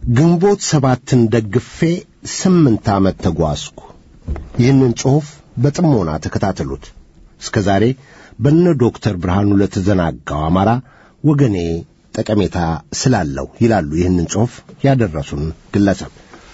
ግንቦት ሰባትን ደግፌ ስምንት ዓመት ተጓዝኩ። ይህንን ጽሑፍ በጥሞና ተከታተሉት። እስከ ዛሬ በነ ዶክተር ብርሃኑ ለተዘናጋው አማራ ወገኔ ጠቀሜታ ስላለው ይላሉ ይህንን ጽሑፍ ያደረሱን ግለሰብ።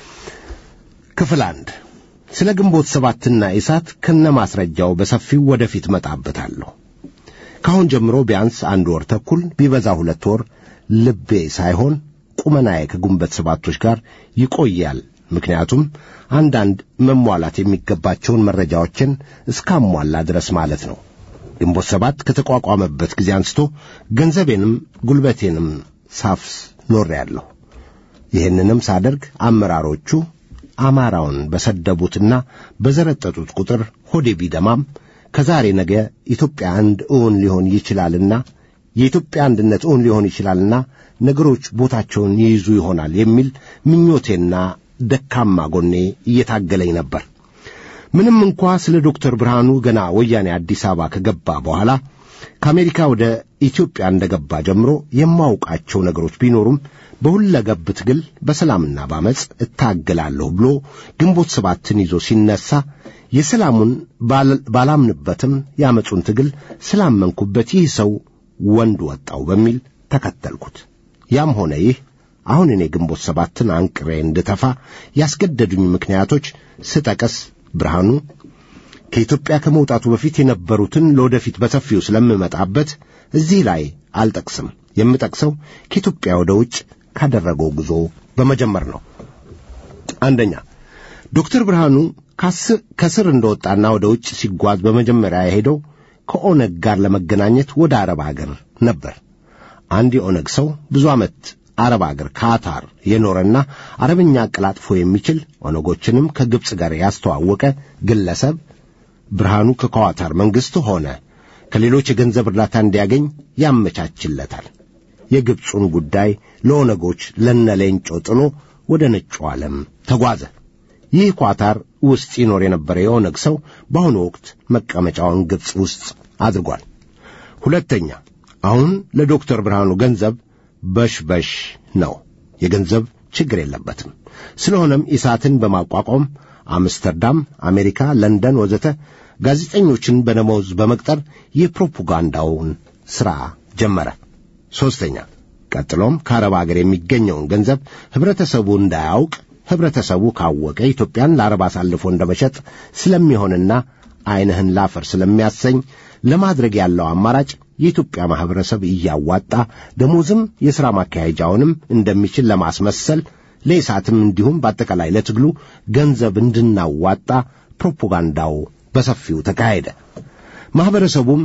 ክፍል አንድ ስለ ግንቦት ሰባትና ኢሳት ከነማስረጃው በሰፊው ወደፊት መጣበታለሁ። ካሁን ጀምሮ ቢያንስ አንድ ወር ተኩል ቢበዛ ሁለት ወር ልቤ ሳይሆን ቁመናዬ ከግንቦት ሰባቶች ጋር ይቆያል። ምክንያቱም አንዳንድ መሟላት የሚገባቸውን መረጃዎችን እስካሟላ ድረስ ማለት ነው። ግንቦት ሰባት ከተቋቋመበት ጊዜ አንስቶ ገንዘቤንም ጉልበቴንም ሳፍስ ኖሬአለሁ። ይህንንም ሳደርግ አመራሮቹ አማራውን በሰደቡትና በዘረጠጡት ቁጥር ሆዴ ቢደማም ከዛሬ ነገ ኢትዮጵያ አንድ እውን ሊሆን ይችላልና የኢትዮጵያ አንድነት እውን ሊሆን ይችላልና ነገሮች ቦታቸውን ይይዙ ይሆናል የሚል ምኞቴና ደካማ ጎኔ እየታገለኝ ነበር። ምንም እንኳ ስለ ዶክተር ብርሃኑ ገና ወያኔ አዲስ አበባ ከገባ በኋላ ከአሜሪካ ወደ ኢትዮጵያ እንደገባ ጀምሮ የማውቃቸው ነገሮች ቢኖሩም በሁለገብ ትግል በሰላምና ባመፅ እታገላለሁ ብሎ ግንቦት ሰባትን ይዞ ሲነሳ የሰላሙን ባላምንበትም ያመፁን ትግል ስላመንኩበት ይህ ሰው ወንድ ወጣው በሚል ተከተልኩት። ያም ሆነ ይህ አሁን እኔ ግንቦት ሰባትን አንቅሬ እንድተፋ ያስገደዱኝ ምክንያቶች ስጠቀስ ብርሃኑ ከኢትዮጵያ ከመውጣቱ በፊት የነበሩትን ለወደፊት በሰፊው ስለምመጣበት እዚህ ላይ አልጠቅስም። የምጠቅሰው ከኢትዮጵያ ወደ ውጭ ካደረገው ጉዞ በመጀመር ነው። አንደኛ ዶክተር ብርሃኑ ከስር እንደወጣና ወደ ውጭ ሲጓዝ በመጀመሪያ የሄደው ከኦነግ ጋር ለመገናኘት ወደ አረብ አገር ነበር። አንድ የኦነግ ሰው ብዙ ዓመት አረብ አገር ካታር የኖረና አረብኛ አቀላጥፎ የሚችል ኦነጎችንም ከግብፅ ጋር ያስተዋወቀ ግለሰብ ብርሃኑ ከኳታር መንግሥት ሆነ ከሌሎች የገንዘብ እርዳታ እንዲያገኝ ያመቻችለታል። የግብፁን ጉዳይ ለኦነጎች ለነሌንጮ ጥሎ ወደ ነጩ ዓለም ተጓዘ። ይህ ኳታር ውስጥ ይኖር የነበረ የኦነግ ሰው በአሁኑ ወቅት መቀመጫውን ግብፅ ውስጥ አድርጓል። ሁለተኛ አሁን ለዶክተር ብርሃኑ ገንዘብ በሽበሽ ነው። የገንዘብ ችግር የለበትም። ስለሆነም ኢሳትን በማቋቋም አምስተርዳም፣ አሜሪካ፣ ለንደን ወዘተ ጋዜጠኞችን በደመወዝ በመቅጠር የፕሮፓጋንዳውን ሥራ ጀመረ። ሦስተኛ ቀጥሎም ከአረብ አገር የሚገኘውን ገንዘብ ኅብረተሰቡ እንዳያውቅ ኅብረተሰቡ ካወቀ ኢትዮጵያን ለአረብ አሳልፎ እንደ መሸጥ ስለሚሆንና ዐይንህን ላፈር ስለሚያሰኝ ለማድረግ ያለው አማራጭ የኢትዮጵያ ማኅበረሰብ እያዋጣ ደሞዝም የሥራ ማካሄጃውንም እንደሚችል ለማስመሰል ለኢሳትም እንዲሁም በአጠቃላይ ለትግሉ ገንዘብ እንድናዋጣ ፕሮፓጋንዳው በሰፊው ተካሄደ። ማኅበረሰቡም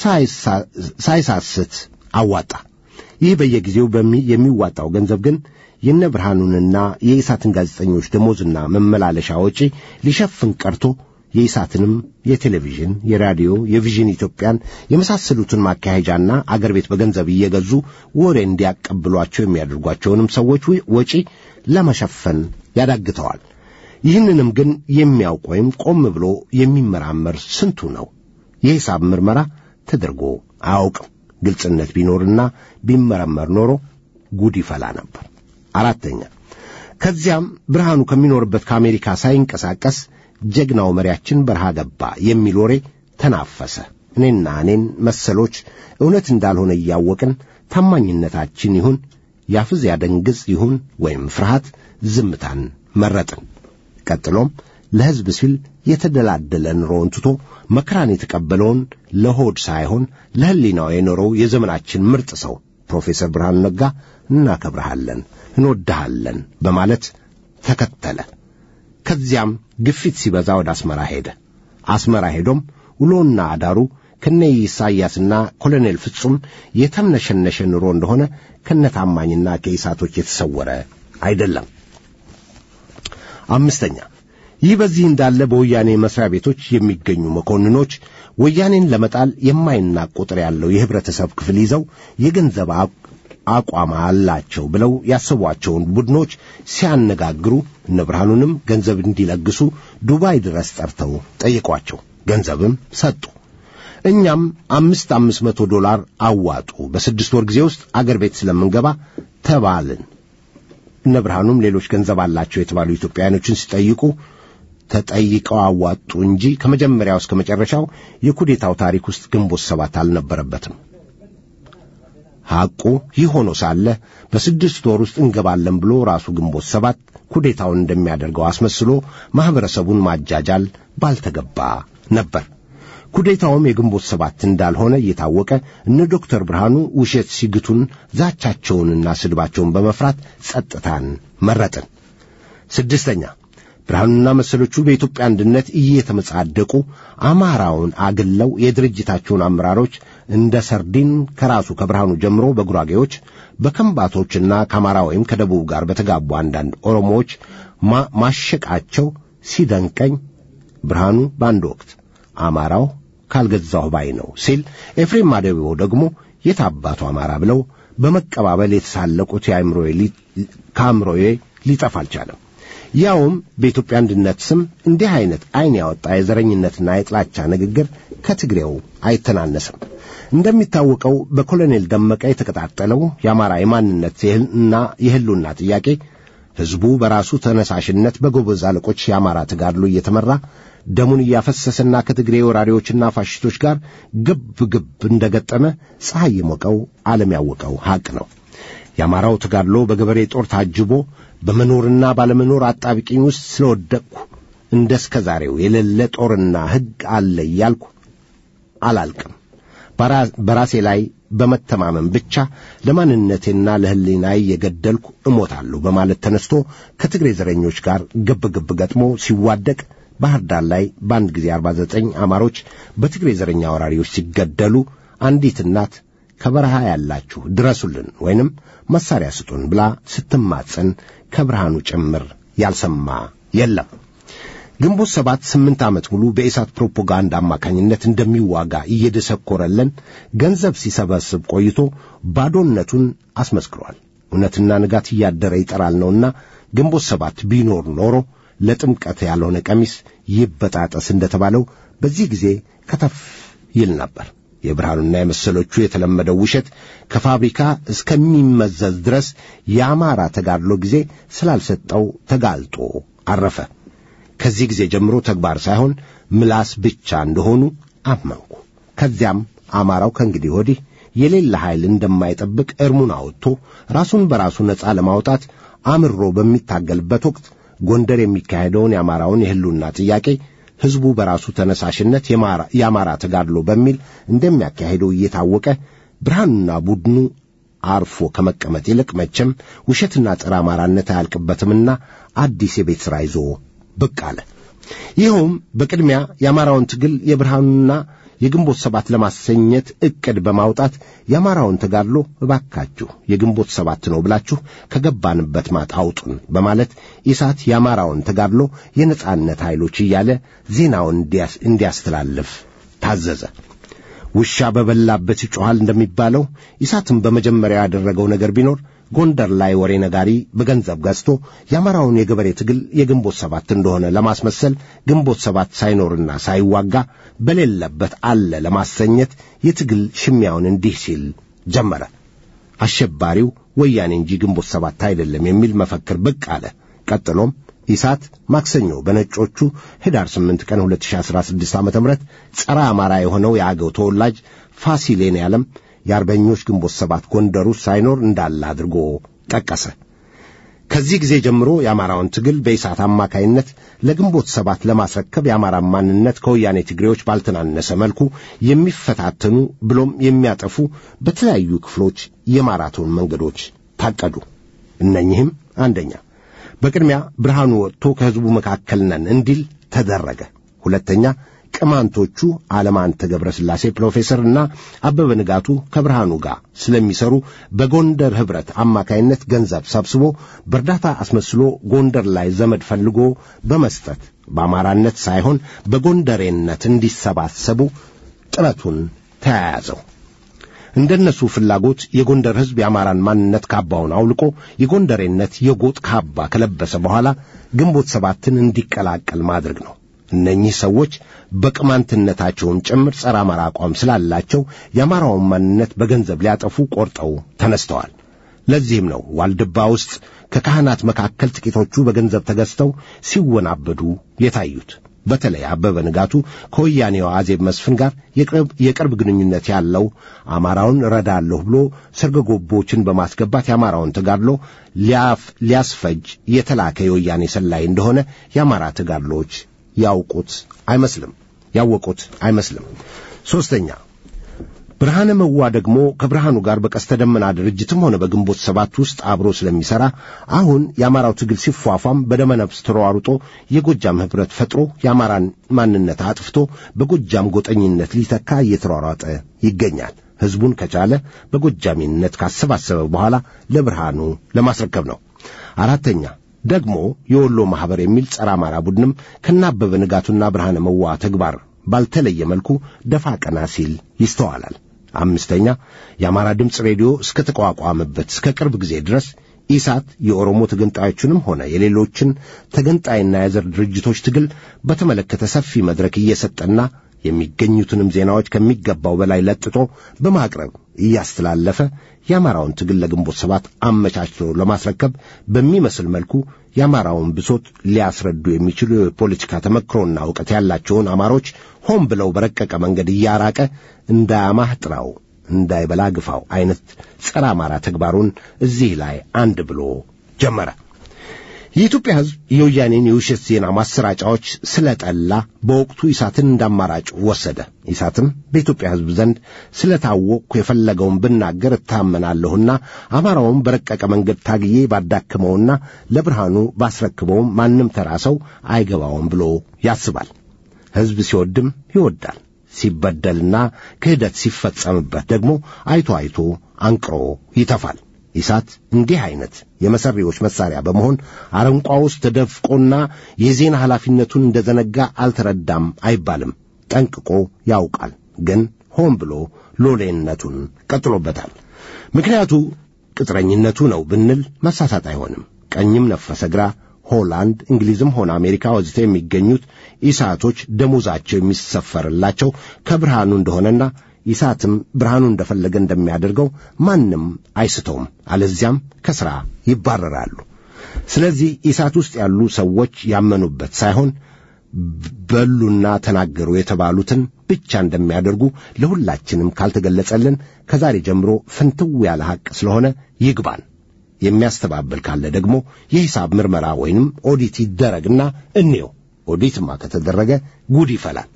ሳይሳስት አዋጣ። ይህ በየጊዜው የሚዋጣው ገንዘብ ግን የነ ብርሃኑንና የኢሳትን ጋዜጠኞች ደሞዝና መመላለሻ ወጪ ሊሸፍን ቀርቶ የኢሳትንም የቴሌቪዥን፣ የራዲዮ፣ የቪዥን ኢትዮጵያን የመሳሰሉትን ማካሄጃና አገር ቤት በገንዘብ እየገዙ ወሬ እንዲያቀብሏቸው የሚያደርጓቸውንም ሰዎች ወጪ ለመሸፈን ያዳግተዋል። ይህንንም ግን የሚያውቅ ወይም ቆም ብሎ የሚመራመር ስንቱ ነው? የሂሳብ ምርመራ ተደርጎ አያውቅም። ግልጽነት ቢኖርና ቢመረመር ኖሮ ጉድ ይፈላ ነበር። አራተኛ ከዚያም ብርሃኑ ከሚኖርበት ከአሜሪካ ሳይንቀሳቀስ ጀግናው መሪያችን በረሃ ገባ የሚል ወሬ ተናፈሰ። እኔና እኔን መሰሎች እውነት እንዳልሆነ እያወቅን ታማኝነታችን ይሁን ያፍዝ ያደንግዝ ይሁን ወይም ፍርሃት ዝምታን መረጥን። ቀጥሎም ለሕዝብ ሲል የተደላደለ ኑሮውን ትቶ መከራን የተቀበለውን ለሆድ ሳይሆን ለሕሊናው የኖረው የዘመናችን ምርጥ ሰው ፕሮፌሰር ብርሃኑ ነጋ እናከብረሃለን፣ እንወድሃለን በማለት ተከተለ። ከዚያም ግፊት ሲበዛ ወደ አስመራ ሄደ። አስመራ ሄዶም ውሎና አዳሩ ከነ ኢሳያስና ኮሎኔል ፍጹም የተምነሸነሸ ኑሮ እንደሆነ ከነታማኝና ከኢሳቶች የተሰወረ አይደለም። አምስተኛ ይህ በዚህ እንዳለ በወያኔ መስሪያ ቤቶች የሚገኙ መኮንኖች ወያኔን ለመጣል የማይናቅ ቁጥር ያለው የህብረተሰብ ክፍል ይዘው የገንዘብ አቋም አላቸው ብለው ያሰቧቸውን ቡድኖች ሲያነጋግሩ እነ ብርሃኑንም ገንዘብ እንዲለግሱ ዱባይ ድረስ ጠርተው ጠይቋቸው፣ ገንዘብም ሰጡ። እኛም አምስት አምስት መቶ ዶላር አዋጡ፣ በስድስት ወር ጊዜ ውስጥ አገር ቤት ስለምንገባ ተባልን። እነ ብርሃኑም ሌሎች ገንዘብ አላቸው የተባሉ ኢትዮጵያውያኖችን ሲጠይቁ ተጠይቀው አዋጡ እንጂ ከመጀመሪያው እስከ መጨረሻው የኩዴታው ታሪክ ውስጥ ግንቦት ሰባት አልነበረበትም። ሐቁ ይህ ሆኖ ሳለ በስድስት ወር ውስጥ እንገባለን ብሎ ራሱ ግንቦት ሰባት ኩዴታውን እንደሚያደርገው አስመስሎ ማኅበረሰቡን ማጃጃል ባልተገባ ነበር። ኩዴታውም የግንቦት ሰባት እንዳልሆነ እየታወቀ እነ ዶክተር ብርሃኑ ውሸት ሲግቱን ዛቻቸውንና ስድባቸውን በመፍራት ጸጥታን መረጥን። ስድስተኛ ብርሃኑና መሰሎቹ በኢትዮጵያ አንድነት እየተመጻደቁ አማራውን አግለው የድርጅታቸውን አመራሮች እንደ ሰርዲን ከራሱ ከብርሃኑ ጀምሮ በጉራጌዎች በከምባቶችና ከአማራ ወይም ከደቡብ ጋር በተጋቡ አንዳንድ ኦሮሞዎች ማሸቃቸው ሲደንቀኝ ብርሃኑ በአንድ ወቅት አማራው ካልገዛሁ ባይ ነው ሲል፣ ኤፍሬም ማደቤዎ ደግሞ የታባቱ አማራ ብለው በመቀባበል የተሳለቁት ከአእምሮዬ ሊጠፋ አልቻለም። ያውም በኢትዮጵያ አንድነት ስም እንዲህ አይነት ዐይን ያወጣ የዘረኝነትና የጥላቻ ንግግር ከትግሬው አይተናነስም። እንደሚታወቀው በኮሎኔል ደመቀ የተቀጣጠለው የአማራ የማንነት እና የሕልውና ጥያቄ ሕዝቡ በራሱ ተነሳሽነት በጎበዝ አለቆች የአማራ ተጋድሎ እየተመራ ደሙን እያፈሰሰና ከትግሬ ወራሪዎችና ፋሽስቶች ጋር ግብ ግብ እንደገጠመ ፀሐይ የሞቀው ዓለም ያወቀው ሐቅ ነው። የአማራው ተጋድሎ በገበሬ ጦር ታጅቦ በመኖርና ባለመኖር አጣብቂኝ ውስጥ ስለወደቅሁ እንደ እስከ ዛሬው የሌለ ጦርና ሕግ አለ እያልኩ አላልቅም። በራሴ ላይ በመተማመን ብቻ ለማንነቴና ለሕሊናዬ የገደልኩ እሞታለሁ በማለት ተነስቶ ከትግሬ ዘረኞች ጋር ግብ ግብ ገጥሞ ሲዋደቅ ባህር ዳር ላይ በአንድ ጊዜ አርባ ዘጠኝ አማሮች በትግሬ ዘረኛ ወራሪዎች ሲገደሉ አንዲት እናት ከበረሃ ያላችሁ ድረሱልን ወይንም መሳሪያ ስጡን ብላ ስትማጸን ከብርሃኑ ጭምር ያልሰማ የለም። ግንቦት ሰባት ስምንት ዓመት ሙሉ በኢሳት ፕሮፓጋንዳ አማካኝነት እንደሚዋጋ እየደሰኮረለን ገንዘብ ሲሰበስብ ቆይቶ ባዶነቱን አስመስክሯል። እውነትና ንጋት እያደረ ይጠራል ነውና ግንቦት ሰባት ቢኖር ኖሮ ለጥምቀት ያልሆነ ቀሚስ ይበጣጠስ እንደተባለው በዚህ ጊዜ ከተፍ ይል ነበር። የብርሃኑና የመሰሎቹ የተለመደው ውሸት ከፋብሪካ እስከሚመዘዝ ድረስ የአማራ ተጋድሎ ጊዜ ስላልሰጠው ተጋልጦ አረፈ። ከዚህ ጊዜ ጀምሮ ተግባር ሳይሆን ምላስ ብቻ እንደሆኑ አመንኩ። ከዚያም አማራው ከእንግዲህ ወዲህ የሌለ ኃይል እንደማይጠብቅ እርሙን አውጥቶ ራሱን በራሱ ነፃ ለማውጣት አምሮ በሚታገልበት ወቅት ጎንደር የሚካሄደውን የአማራውን የሕልውና ጥያቄ ሕዝቡ በራሱ ተነሳሽነት የአማራ ተጋድሎ በሚል እንደሚያካሄደው እየታወቀ ብርሃኑና ቡድኑ አርፎ ከመቀመጥ ይልቅ መቼም ውሸትና ጸረ አማራነት አያልቅበትምና አዲስ የቤት ሥራ ይዞ ብቅ አለ። ይኸውም በቅድሚያ የአማራውን ትግል የብርሃኑና የግንቦት ሰባት ለማሰኘት ዕቅድ በማውጣት የአማራውን ተጋድሎ እባካችሁ የግንቦት ሰባት ነው ብላችሁ ከገባንበት ማጥ አውጡን በማለት ኢሳት የአማራውን ተጋድሎ የነጻነት ኃይሎች እያለ ዜናውን እንዲያስተላልፍ ታዘዘ። ውሻ በበላበት ይጮኻል እንደሚባለው ኢሳትም በመጀመሪያ ያደረገው ነገር ቢኖር ጎንደር ላይ ወሬ ነጋሪ በገንዘብ ገዝቶ የአማራውን የገበሬ ትግል የግንቦት ሰባት እንደሆነ ለማስመሰል ግንቦት ሰባት ሳይኖርና ሳይዋጋ በሌለበት አለ ለማሰኘት የትግል ሽሚያውን እንዲህ ሲል ጀመረ። አሸባሪው ወያኔ እንጂ ግንቦት ሰባት አይደለም የሚል መፈክር ብቅ አለ። ቀጥሎም ኢሳት ማክሰኞ በነጮቹ ኅዳር 8 ቀን 2016 ዓ ም ጸረ አማራ የሆነው የአገው ተወላጅ ፋሲሌን ያለም የአርበኞች ግንቦት ሰባት ጎንደር ውስጥ ሳይኖር እንዳለ አድርጎ ጠቀሰ። ከዚህ ጊዜ ጀምሮ የአማራውን ትግል በኢሳት አማካይነት ለግንቦት ሰባት ለማስረከብ የአማራን ማንነት ከወያኔ ትግሬዎች ባልተናነሰ መልኩ የሚፈታተኑ ብሎም የሚያጠፉ በተለያዩ ክፍሎች የማራቶን መንገዶች ታቀዱ። እነኚህም አንደኛ በቅድሚያ ብርሃኑ ወጥቶ ከሕዝቡ መካከል ነን እንዲል ተደረገ። ሁለተኛ ቅማንቶቹ አለማንተ ገብረ ሥላሴ ፕሮፌሰርና አበበ ንጋቱ ከብርሃኑ ጋር ስለሚሰሩ በጎንደር ኅብረት አማካይነት ገንዘብ ሰብስቦ በእርዳታ አስመስሎ ጎንደር ላይ ዘመድ ፈልጎ በመስጠት በአማራነት ሳይሆን በጎንደሬነት እንዲሰባሰቡ ጥረቱን ተያያዘው። እንደነሱ ፍላጎት የጎንደር ሕዝብ የአማራን ማንነት ካባውን አውልቆ የጎንደሬነት የጎጥ ካባ ከለበሰ በኋላ ግንቦት ሰባትን እንዲቀላቀል ማድረግ ነው። እነኚህ ሰዎች በቅማንትነታቸውን ጭምር ጸረ አማራ አቋም ስላላቸው የአማራውን ማንነት በገንዘብ ሊያጠፉ ቆርጠው ተነስተዋል። ለዚህም ነው ዋልድባ ውስጥ ከካህናት መካከል ጥቂቶቹ በገንዘብ ተገዝተው ሲወናበዱ የታዩት። በተለይ አበበ ንጋቱ ከወያኔው አዜብ መስፍን ጋር የቅርብ ግንኙነት ያለው አማራውን ረዳለሁ ብሎ ሰርገጎቦችን በማስገባት የአማራውን ተጋድሎ ሊያስፈጅ የተላከ የወያኔ ሰላይ እንደሆነ የአማራ ተጋድሎዎች ያውቁት አይመስልም ያወቁት አይመስልም። ሦስተኛ ብርሃነ መዋ ደግሞ ከብርሃኑ ጋር በቀስተ ደመና ድርጅትም ሆነ በግንቦት ሰባት ውስጥ አብሮ ስለሚሠራ አሁን የአማራው ትግል ሲፏፏም በደመ ነፍስ ተሯሩጦ የጎጃም ኅብረት ፈጥሮ የአማራን ማንነት አጥፍቶ በጎጃም ጎጠኝነት ሊተካ እየተሯሯጠ ይገኛል። ሕዝቡን ከቻለ በጎጃሚነት ካሰባሰበ በኋላ ለብርሃኑ ለማስረከብ ነው። አራተኛ ደግሞ የወሎ ማኅበር የሚል ጸረ አማራ ቡድንም ከናበበ ንጋቱና ብርሃነ መዋ ተግባር ባልተለየ መልኩ ደፋ ቀና ሲል ይስተዋላል። አምስተኛ የአማራ ድምፅ ሬዲዮ እስከ ተቋቋመበት እስከ ቅርብ ጊዜ ድረስ ኢሳት የኦሮሞ ተገንጣዮችንም ሆነ የሌሎችን ተገንጣይና የዘር ድርጅቶች ትግል በተመለከተ ሰፊ መድረክ እየሰጠና የሚገኙትንም ዜናዎች ከሚገባው በላይ ለጥጦ በማቅረብ እያስተላለፈ የአማራውን ትግል ለግንቦት ሰባት አመቻችቶ ለማስረከብ በሚመስል መልኩ የአማራውን ብሶት ሊያስረዱ የሚችሉ የፖለቲካ ተመክሮና እውቀት ያላቸውን አማሮች ሆን ብለው በረቀቀ መንገድ እያራቀ እንዳያማህ ጥራው እንዳይበላ ግፋው አይነት ጸረ አማራ ተግባሩን እዚህ ላይ አንድ ብሎ ጀመረ። የኢትዮጵያ ሕዝብ የወያኔን የውሸት ዜና ማሰራጫዎች ስለጠላ በወቅቱ ኢሳትን እንዳማራጭ ወሰደ። ኢሳትም በኢትዮጵያ ሕዝብ ዘንድ ስለታወቅኩ የፈለገውን ብናገር እታመናለሁና አማራውን በረቀቀ መንገድ ታግዬ ባዳክመውና ለብርሃኑ ባስረክበውም ማንም ተራ ሰው አይገባውም ብሎ ያስባል። ሕዝብ ሲወድም ይወዳል። ሲበደልና ክህደት ሲፈጸምበት ደግሞ አይቶ አይቶ አንቅሮ ይተፋል። ኢሳት እንዲህ አይነት የመሰሪዎች መሳሪያ በመሆን አረንቋ ውስጥ ተደፍቆና የዜና ኃላፊነቱን እንደዘነጋ አልተረዳም አይባልም። ጠንቅቆ ያውቃል። ግን ሆን ብሎ ሎሌነቱን ቀጥሎበታል። ምክንያቱ ቅጥረኝነቱ ነው ብንል መሳሳት አይሆንም። ቀኝም ነፈሰ ግራ ሆላንድ፣ እንግሊዝም ሆነ አሜሪካ ወዘተ የሚገኙት ኢሳቶች ደሞዛቸው የሚሰፈርላቸው ከብርሃኑ እንደሆነና ኢሳትም ብርሃኑ እንደፈለገ እንደሚያደርገው ማንም አይስተውም፣ አለዚያም ከሥራ ይባረራሉ። ስለዚህ ኢሳት ውስጥ ያሉ ሰዎች ያመኑበት ሳይሆን በሉና ተናገሩ የተባሉትን ብቻ እንደሚያደርጉ ለሁላችንም ካልተገለጸልን ከዛሬ ጀምሮ ፍንትው ያለ ሐቅ ስለሆነ ይግባን። የሚያስተባብል ካለ ደግሞ የሂሳብ ምርመራ ወይንም ኦዲት ይደረግና እንየው። ኦዲትማ ከተደረገ ጉድ ይፈላል።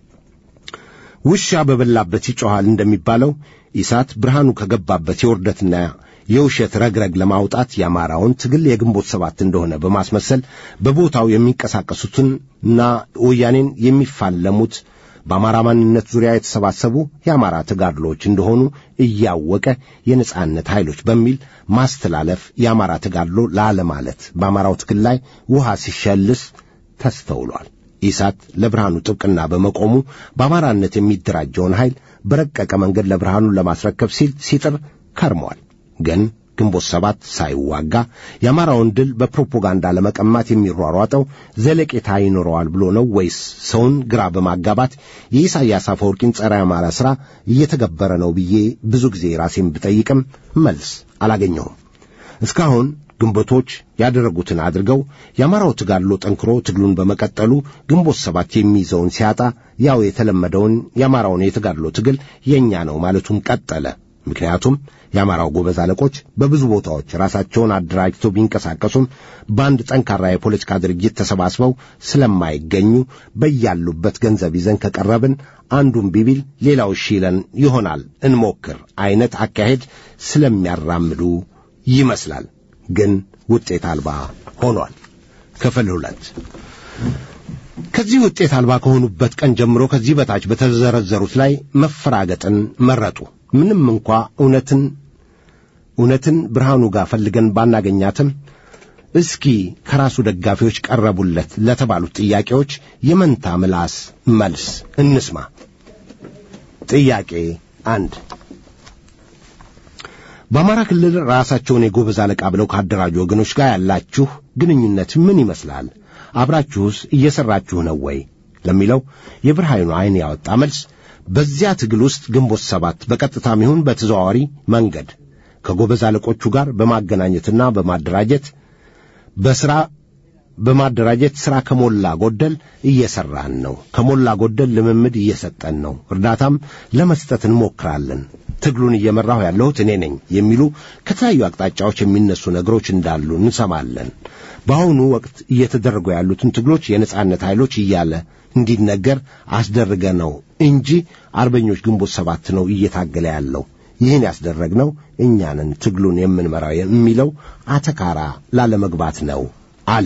ውሻ በበላበት ይጮኻል እንደሚባለው ኢሳት ብርሃኑ ከገባበት የውርደትና የውሸት ረግረግ ለማውጣት የአማራውን ትግል የግንቦት ሰባት እንደሆነ በማስመሰል በቦታው የሚንቀሳቀሱትንና ወያኔን የሚፋለሙት በአማራ ማንነት ዙሪያ የተሰባሰቡ የአማራ ተጋድሎዎች እንደሆኑ እያወቀ የነጻነት ኃይሎች በሚል ማስተላለፍ የአማራ ተጋድሎ ላለማለት በአማራው ትግል ላይ ውሃ ሲሸልስ ተስተውሏል። ኢሳት ለብርሃኑ ጥብቅና በመቆሙ በአማራነት የሚደራጀውን ኃይል በረቀቀ መንገድ ለብርሃኑ ለማስረከብ ሲል ሲጥር ከርሟል። ግን ግንቦት ሰባት ሳይዋጋ የአማራውን ድል በፕሮፓጋንዳ ለመቀማት የሚሯሯጠው ዘለቄታ ይኖረዋል ብሎ ነው ወይስ ሰውን ግራ በማጋባት የኢሳያስ አፈወርቂን ጸረ አማራ ሥራ እየተገበረ ነው ብዬ ብዙ ጊዜ ራሴን ብጠይቅም መልስ አላገኘሁም። እስካሁን ግንቦቶች ያደረጉትን አድርገው የአማራው ተጋድሎ ጠንክሮ ትግሉን በመቀጠሉ ግንቦት ሰባት የሚይዘውን ሲያጣ ያው የተለመደውን የአማራውን የተጋድሎ ትግል የእኛ ነው ማለቱን ቀጠለ። ምክንያቱም የአማራው ጎበዝ አለቆች በብዙ ቦታዎች ራሳቸውን አደራጅተው ቢንቀሳቀሱም በአንድ ጠንካራ የፖለቲካ ድርጅት ተሰባስበው ስለማይገኙ በያሉበት ገንዘብ ይዘን ከቀረብን አንዱን ቢቢል ሌላው እሺ ይለን ይሆናል እንሞክር አይነት አካሄድ ስለሚያራምዱ ይመስላል። ግን ውጤት አልባ ሆኗል። ክፍል ሁለት ከዚህ ውጤት አልባ ከሆኑበት ቀን ጀምሮ ከዚህ በታች በተዘረዘሩት ላይ መፈራገጥን መረጡ። ምንም እንኳ እውነትን እውነትን ብርሃኑ ጋር ፈልገን ባናገኛትም እስኪ ከራሱ ደጋፊዎች ቀረቡለት ለተባሉት ጥያቄዎች የመንታ ምላስ መልስ እንስማ። ጥያቄ አንድ በአማራ ክልል ራሳቸውን የጎበዝ አለቃ ብለው ካደራጁ ወገኖች ጋር ያላችሁ ግንኙነት ምን ይመስላል? አብራችሁስ እየሠራችሁ ነው ወይ? ለሚለው የብርሃኑ ዐይን ያወጣ መልስ በዚያ ትግል ውስጥ ግንቦት ሰባት በቀጥታም ይሁን በተዘዋዋሪ መንገድ ከጎበዝ አለቆቹ ጋር በማገናኘትና በማደራጀት በሥራ በማደራጀት ሥራ ከሞላ ጎደል እየሠራን ነው። ከሞላ ጎደል ልምምድ እየሰጠን ነው። እርዳታም ለመስጠት እንሞክራለን። ትግሉን እየመራሁ ያለሁት እኔ ነኝ የሚሉ ከተለያዩ አቅጣጫዎች የሚነሱ ነገሮች እንዳሉ እንሰማለን። በአሁኑ ወቅት እየተደረጉ ያሉትን ትግሎች የነጻነት ኃይሎች እያለ እንዲነገር አስደርገ ነው እንጂ አርበኞች ግንቦት ሰባት ነው እየታገለ ያለው። ይህን ያስደረግነው እኛንን ትግሉን የምንመራው የሚለው አተካራ ላለመግባት ነው አለ።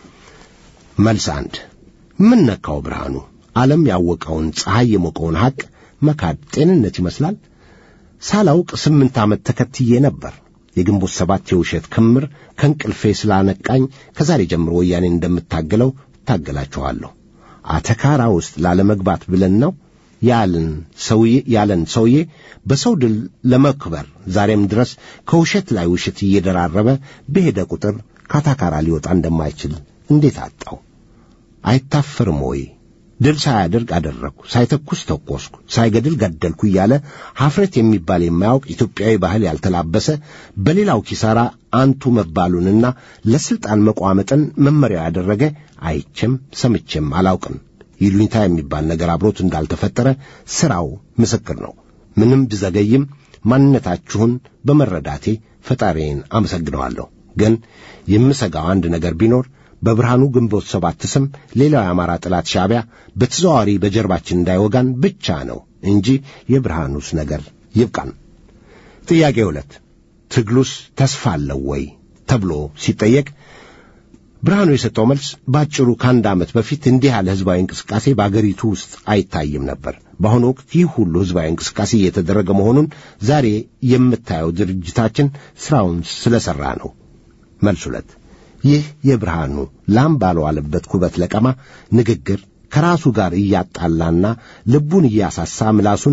መልስ አንድ ምን ነካው ብርሃኑ? ዓለም ያወቀውን ፀሐይ የሞቀውን ሐቅ መካድ ጤንነት ይመስላል። ሳላውቅ ስምንት ዓመት ተከትዬ ነበር። የግንቦት ሰባት የውሸት ክምር ከእንቅልፌ ስላነቃኝ ከዛሬ ጀምሮ ወያኔ እንደምታገለው እታገላችኋለሁ። አተካራ ውስጥ ላለመግባት ብለን ነው ያለን ሰውዬ ያለን ሰውዬ በሰው ድል ለመክበር ዛሬም ድረስ ከውሸት ላይ ውሸት እየደራረበ በሄደ ቁጥር ካታካራ ሊወጣ እንደማይችል እንዴት አጣው? አይታፈርም ወይ? ድል ሳያደርግ አደረግኩ፣ ሳይተኩስ ተኮስኩ፣ ሳይገድል ገደልኩ እያለ ሐፍረት የሚባል የማያውቅ ኢትዮጵያዊ ባህል ያልተላበሰ በሌላው ኪሳራ አንቱ መባሉንና ለሥልጣን መቋመጥን መመሪያው ያደረገ አይቼም ሰምቼም አላውቅም። ይሉኝታ የሚባል ነገር አብሮት እንዳልተፈጠረ ሥራው ምስክር ነው። ምንም ብዘገይም ማንነታችሁን በመረዳቴ ፈጣሪዬን አመሰግነዋለሁ። ግን የምሰጋው አንድ ነገር ቢኖር በብርሃኑ ግንቦት ሰባት ስም ሌላው የአማራ ጠላት ሻዕቢያ በተዘዋዋሪ በጀርባችን እንዳይወጋን ብቻ ነው እንጂ የብርሃኑስ ነገር ይብቃን። ጥያቄ ሁለት ትግሉስ ተስፋ አለው ወይ ተብሎ ሲጠየቅ ብርሃኑ የሰጠው መልስ ባጭሩ ከአንድ ዓመት በፊት እንዲህ ያለ ሕዝባዊ እንቅስቃሴ በአገሪቱ ውስጥ አይታይም ነበር። በአሁኑ ወቅት ይህ ሁሉ ሕዝባዊ እንቅስቃሴ እየተደረገ መሆኑን ዛሬ የምታየው ድርጅታችን ሥራውን ስለሠራ ነው። መልስ ሁለት ይህ የብርሃኑ ላም ባልዋለበት ኩበት ለቀማ ንግግር ከራሱ ጋር እያጣላና ልቡን እያሳሳ ምላሱን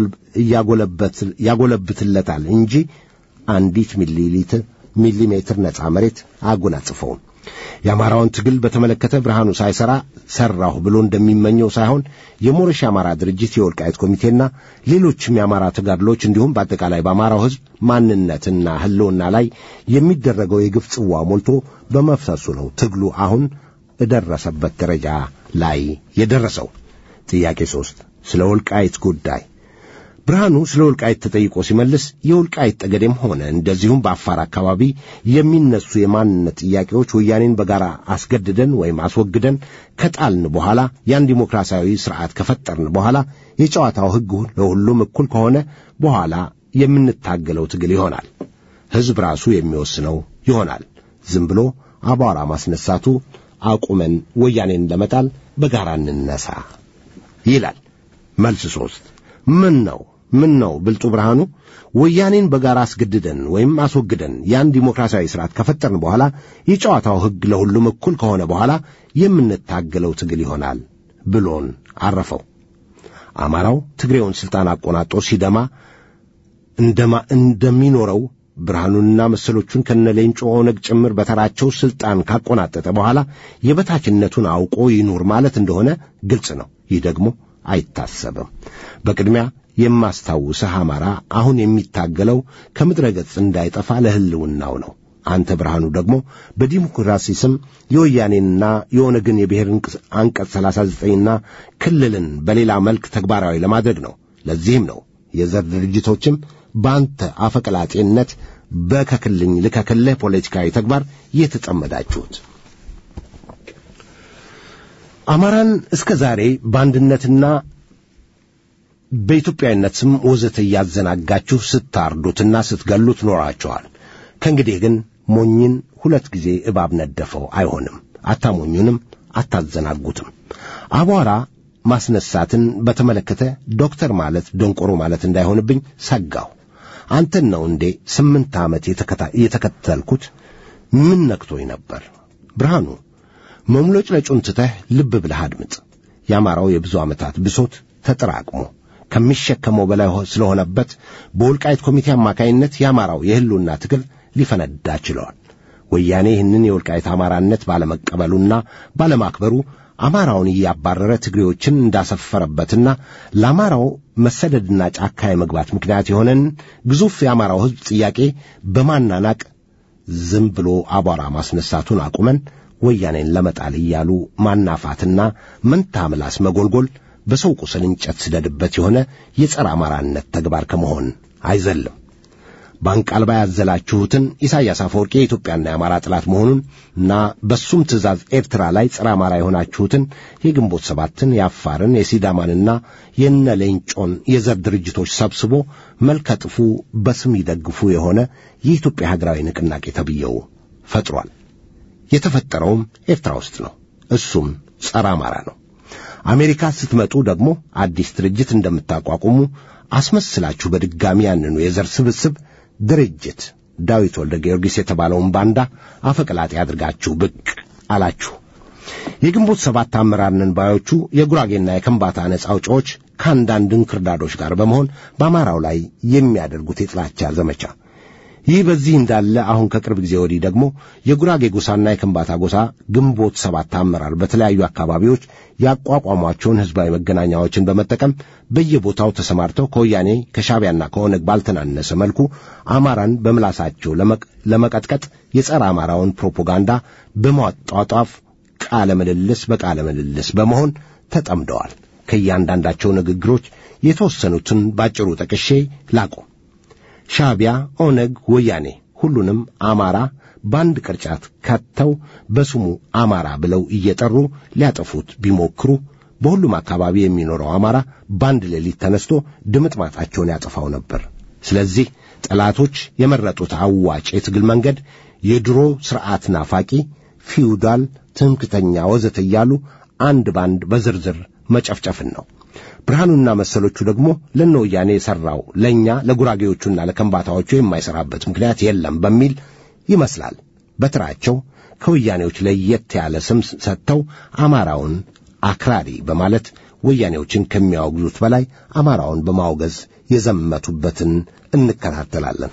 ያጎለብትለታል እንጂ አንዲት ሚሊሊትር ሚሊሜትር ነፃ መሬት አጎናጽፈውም። የአማራውን ትግል በተመለከተ ብርሃኑ ሳይሠራ ሠራሁ ብሎ እንደሚመኘው ሳይሆን የሞረሽ የአማራ ድርጅት የወልቃይት ኮሚቴና ሌሎችም የአማራ ተጋድሎች እንዲሁም በአጠቃላይ በአማራው ሕዝብ ማንነትና ሕልውና ላይ የሚደረገው የግፍ ጽዋ ሞልቶ በመፍሰሱ ነው ትግሉ አሁን እደረሰበት ደረጃ ላይ የደረሰው። ጥያቄ ሦስት ስለ ወልቃይት ጉዳይ ብርሃኑ ስለ ወልቃይት ተጠይቆ ሲመልስ የወልቃይት ጠገዴም ሆነ እንደዚሁም በአፋር አካባቢ የሚነሱ የማንነት ጥያቄዎች ወያኔን በጋራ አስገድደን ወይም አስወግደን ከጣልን በኋላ ያን ዲሞክራሲያዊ ስርዓት ከፈጠርን በኋላ የጨዋታው ሕግ ለሁሉም እኩል ከሆነ በኋላ የምንታገለው ትግል ይሆናል። ሕዝብ ራሱ የሚወስነው ይሆናል። ዝም ብሎ አቧራ ማስነሳቱ አቁመን ወያኔን ለመጣል በጋራ እንነሳ ይላል። መልስ ሦስት ምን ነው ምን ነው ብልጡ ብርሃኑ ወያኔን በጋራ አስገድደን ወይም አስወግደን ያን ዲሞክራሲያዊ ስርዓት ከፈጠርን በኋላ የጨዋታው ሕግ ለሁሉም እኩል ከሆነ በኋላ የምንታገለው ትግል ይሆናል ብሎን አረፈው። አማራው ትግሬውን ሥልጣን አቆናጦ ሲደማ እንደማ እንደሚኖረው ብርሃኑንና መሰሎቹን ከነሌንጮ ኦነግ ጭምር በተራቸው ሥልጣን ካቆናጠጠ በኋላ የበታችነቱን አውቆ ይኑር ማለት እንደሆነ ግልጽ ነው። ይህ ደግሞ አይታሰብም። በቅድሚያ የማስታውስህ አማራ አሁን የሚታገለው ከምድረ ገጽ እንዳይጠፋ ለሕልውናው ነው። አንተ ብርሃኑ ደግሞ በዲሞክራሲ ስም የወያኔንና የኦነግን የብሔር አንቀጽ 39ና ክልልን በሌላ መልክ ተግባራዊ ለማድረግ ነው። ለዚህም ነው የዘር ድርጅቶችም በአንተ አፈቀላጤነት በከክልኝ ልከክልህ ፖለቲካዊ ተግባር የተጠመዳችሁት። አማራን እስከ ዛሬ በአንድነትና በኢትዮጵያዊነት ስም ወዘተ እያዘናጋችሁ ስታርዱትና ስትገሉት ኖራችኋል። ከእንግዲህ ግን ሞኝን ሁለት ጊዜ እባብ ነደፈው አይሆንም። አታሞኙንም፣ አታዘናጉትም። አቧራ ማስነሳትን በተመለከተ ዶክተር ማለት ደንቆሮ ማለት እንዳይሆንብኝ ሰጋሁ። አንተን ነው እንዴ ስምንት ዓመት የተከተልኩት? ምን ነክቶኝ ነበር? ብርሃኑ መሙለጭለጩን ትተህ ልብ ብለህ አድምጥ። የአማራው የብዙ ዓመታት ብሶት ተጠራቅሞ ከሚሸከመው በላይ ስለሆነበት በወልቃይት ኮሚቴ አማካይነት የአማራው የሕልውና ትግል ሊፈነዳ ችለዋል። ወያኔ ይህንን የወልቃይት አማራነት ባለመቀበሉና ባለማክበሩ አማራውን እያባረረ ትግሬዎችን እንዳሰፈረበትና ለአማራው መሰደድና ጫካ የመግባት ምክንያት የሆነን ግዙፍ የአማራው ሕዝብ ጥያቄ በማናናቅ ዝም ብሎ አቧራ ማስነሳቱን አቁመን ወያኔን ለመጣል እያሉ ማናፋትና መንታ ምላስ መጎልጎል በሰው ቁስል እንጨት ስደድበት የሆነ የጸረ አማራነት ተግባር ከመሆን አይዘልም። በአንቃልባ ያዘላችሁትን ኢሳያስ አፈወርቂ የኢትዮጵያና የአማራ ጠላት መሆኑን እና በሱም ትእዛዝ ኤርትራ ላይ ጸረ አማራ የሆናችሁትን የግንቦት ሰባትን፣ የአፋርን፣ የሲዳማንና የነ ሌንጮን የዘር ድርጅቶች ሰብስቦ መልከጥፉ በስም ይደግፉ የሆነ የኢትዮጵያ ሀገራዊ ንቅናቄ ተብየው ፈጥሯል። የተፈጠረውም ኤርትራ ውስጥ ነው። እሱም ጸረ አማራ ነው። አሜሪካ ስትመጡ ደግሞ አዲስ ድርጅት እንደምታቋቁሙ አስመስላችሁ በድጋሚ ያንኑ የዘር ስብስብ ድርጅት ዳዊት ወልደ ጊዮርጊስ የተባለውን ባንዳ አፈቀላጤ አድርጋችሁ ብቅ አላችሁ። የግንቦት ሰባት አመራር ነን ባዮቹ የጉራጌና የከምባታ ነጻ አውጪዎች ከአንዳንድ እንክርዳዶች ጋር በመሆን በአማራው ላይ የሚያደርጉት የጥላቻ ዘመቻ ይህ በዚህ እንዳለ አሁን ከቅርብ ጊዜ ወዲህ ደግሞ የጉራጌ ጎሳና የከምባታ ጎሳ ግንቦት ሰባት አመራር በተለያዩ አካባቢዎች ያቋቋሟቸውን ሕዝባዊ መገናኛዎችን በመጠቀም በየቦታው ተሰማርተው ከወያኔ ከሻቢያና ከኦነግ ባልተናነሰ መልኩ አማራን በምላሳቸው ለመቀጥቀጥ የጸረ አማራውን ፕሮፓጋንዳ በማጧጧፍ ቃለ ምልልስ በቃለ ምልልስ በመሆን ተጠምደዋል። ከእያንዳንዳቸው ንግግሮች የተወሰኑትን ባጭሩ ጠቅሼ ላቁ። ሻቢያ፣ ኦነግ፣ ወያኔ ሁሉንም አማራ በአንድ ቅርጫት ከተው በስሙ አማራ ብለው እየጠሩ ሊያጠፉት ቢሞክሩ በሁሉም አካባቢ የሚኖረው አማራ በአንድ ሌሊት ተነስቶ ድምጥማጣቸውን ያጠፋው ነበር። ስለዚህ ጠላቶች የመረጡት አዋጭ የትግል መንገድ የድሮ ሥርዓት ናፋቂ፣ ፊውዳል፣ ትምክተኛ ወዘተ እያሉ አንድ ባንድ በዝርዝር መጨፍጨፍን ነው። ብርሃኑና መሰሎቹ ደግሞ ለነ ወያኔ የሠራው ለእኛ ለጉራጌዎቹና ለከምባታዎቹ የማይሠራበት ምክንያት የለም በሚል ይመስላል በትራቸው ከወያኔዎች ለየት ያለ ስም ሰጥተው አማራውን አክራሪ በማለት ወያኔዎችን ከሚያወግዙት በላይ አማራውን በማውገዝ የዘመቱበትን እንከታተላለን።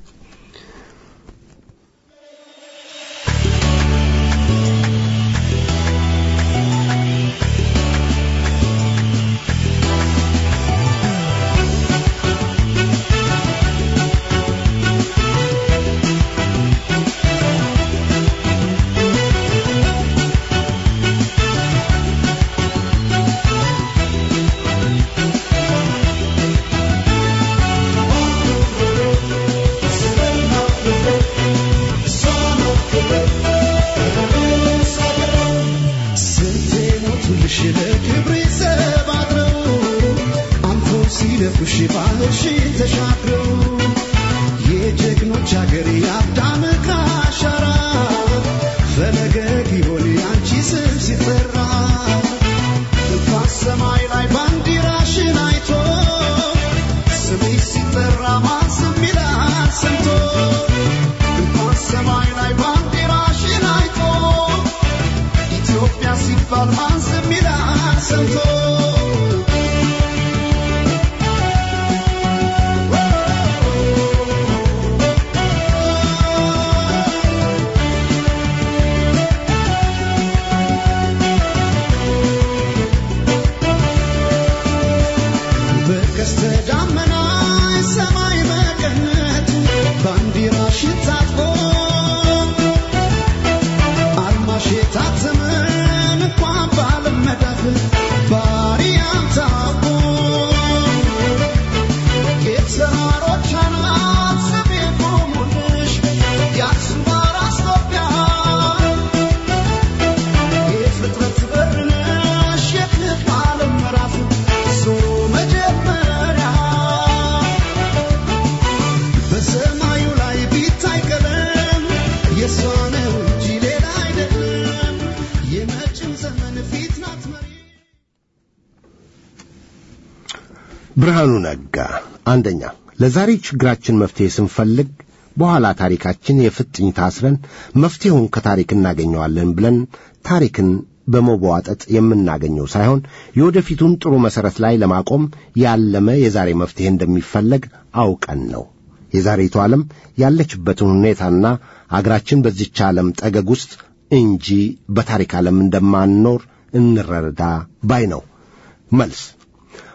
ብርሃኑ ነጋ አንደኛ ለዛሬ ችግራችን መፍትሄ ስንፈልግ በኋላ ታሪካችን የፍጥኝ ታስረን መፍትሄውን ከታሪክ እናገኘዋለን ብለን ታሪክን በመቧጠጥ የምናገኘው ሳይሆን የወደፊቱን ጥሩ መሠረት ላይ ለማቆም ያለመ የዛሬ መፍትሄ እንደሚፈለግ አውቀን ነው። የዛሬቱ ዓለም ያለችበትን ሁኔታና አገራችን በዚች ዓለም ጠገግ ውስጥ እንጂ በታሪክ ዓለም እንደማንኖር እንረዳ ባይ ነው። መልስ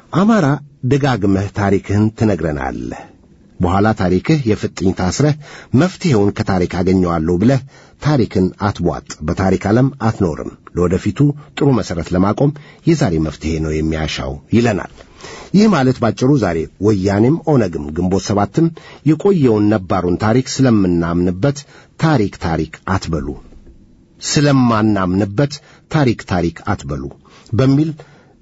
አማራ ደጋግመህ ታሪክህን ትነግረናለህ። በኋላ ታሪክህ የፍጥኝ ታስረህ መፍትሔውን ከታሪክ አገኘዋለሁ ብለህ ታሪክን አትቧጥ፣ በታሪክ ዓለም አትኖርም። ለወደፊቱ ጥሩ መሠረት ለማቆም የዛሬ መፍትሔ ነው የሚያሻው ይለናል። ይህ ማለት ባጭሩ ዛሬ ወያኔም ኦነግም ግንቦት ሰባትም የቆየውን ነባሩን ታሪክ ስለምናምንበት ታሪክ ታሪክ አትበሉ፣ ስለማናምንበት ታሪክ ታሪክ አትበሉ በሚል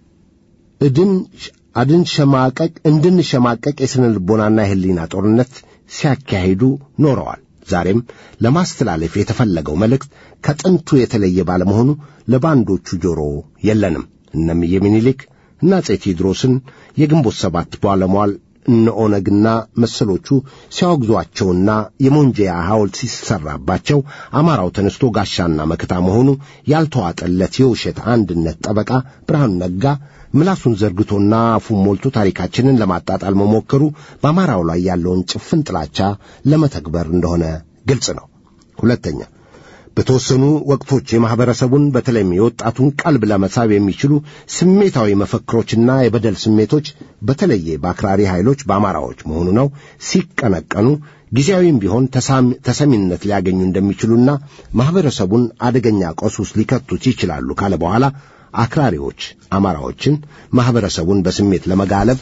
እድን አድንሸማቀቅ እንድንሸማቀቅ የሥነ ልቦናና የሕሊና ጦርነት ሲያካሂዱ ኖረዋል። ዛሬም ለማስተላለፍ የተፈለገው መልእክት ከጥንቱ የተለየ ባለመሆኑ ለባንዶቹ ጆሮ የለንም። እነምዬ ምኒልክ እና አፄ ቴዎድሮስን የግንቦት ሰባት ባለሟል እነ ኦነግና መሰሎቹ ሲያወግዟቸውና የሞንጀያ ሐውልት ሲሰራባቸው አማራው ተነስቶ ጋሻና መከታ መሆኑ ያልተዋጠለት የውሸት አንድነት ጠበቃ ብርሃኑ ነጋ ምላሱን ዘርግቶና አፉን ሞልቶ ታሪካችንን ለማጣጣል መሞከሩ በአማራው ላይ ያለውን ጭፍን ጥላቻ ለመተግበር እንደሆነ ግልጽ ነው። ሁለተኛ በተወሰኑ ወቅቶች የማኅበረሰቡን በተለይም የወጣቱን ቀልብ ለመሳብ የሚችሉ ስሜታዊ መፈክሮችና የበደል ስሜቶች በተለየ በአክራሪ ኃይሎች በአማራዎች መሆኑ ነው ሲቀነቀኑ ጊዜያዊም ቢሆን ተሰሚነት ሊያገኙ እንደሚችሉና ማኅበረሰቡን አደገኛ ቀውስ ውስጥ ሊከቱት ይችላሉ ካለ በኋላ አክራሪዎች አማራዎችን ማኅበረሰቡን በስሜት ለመጋለብ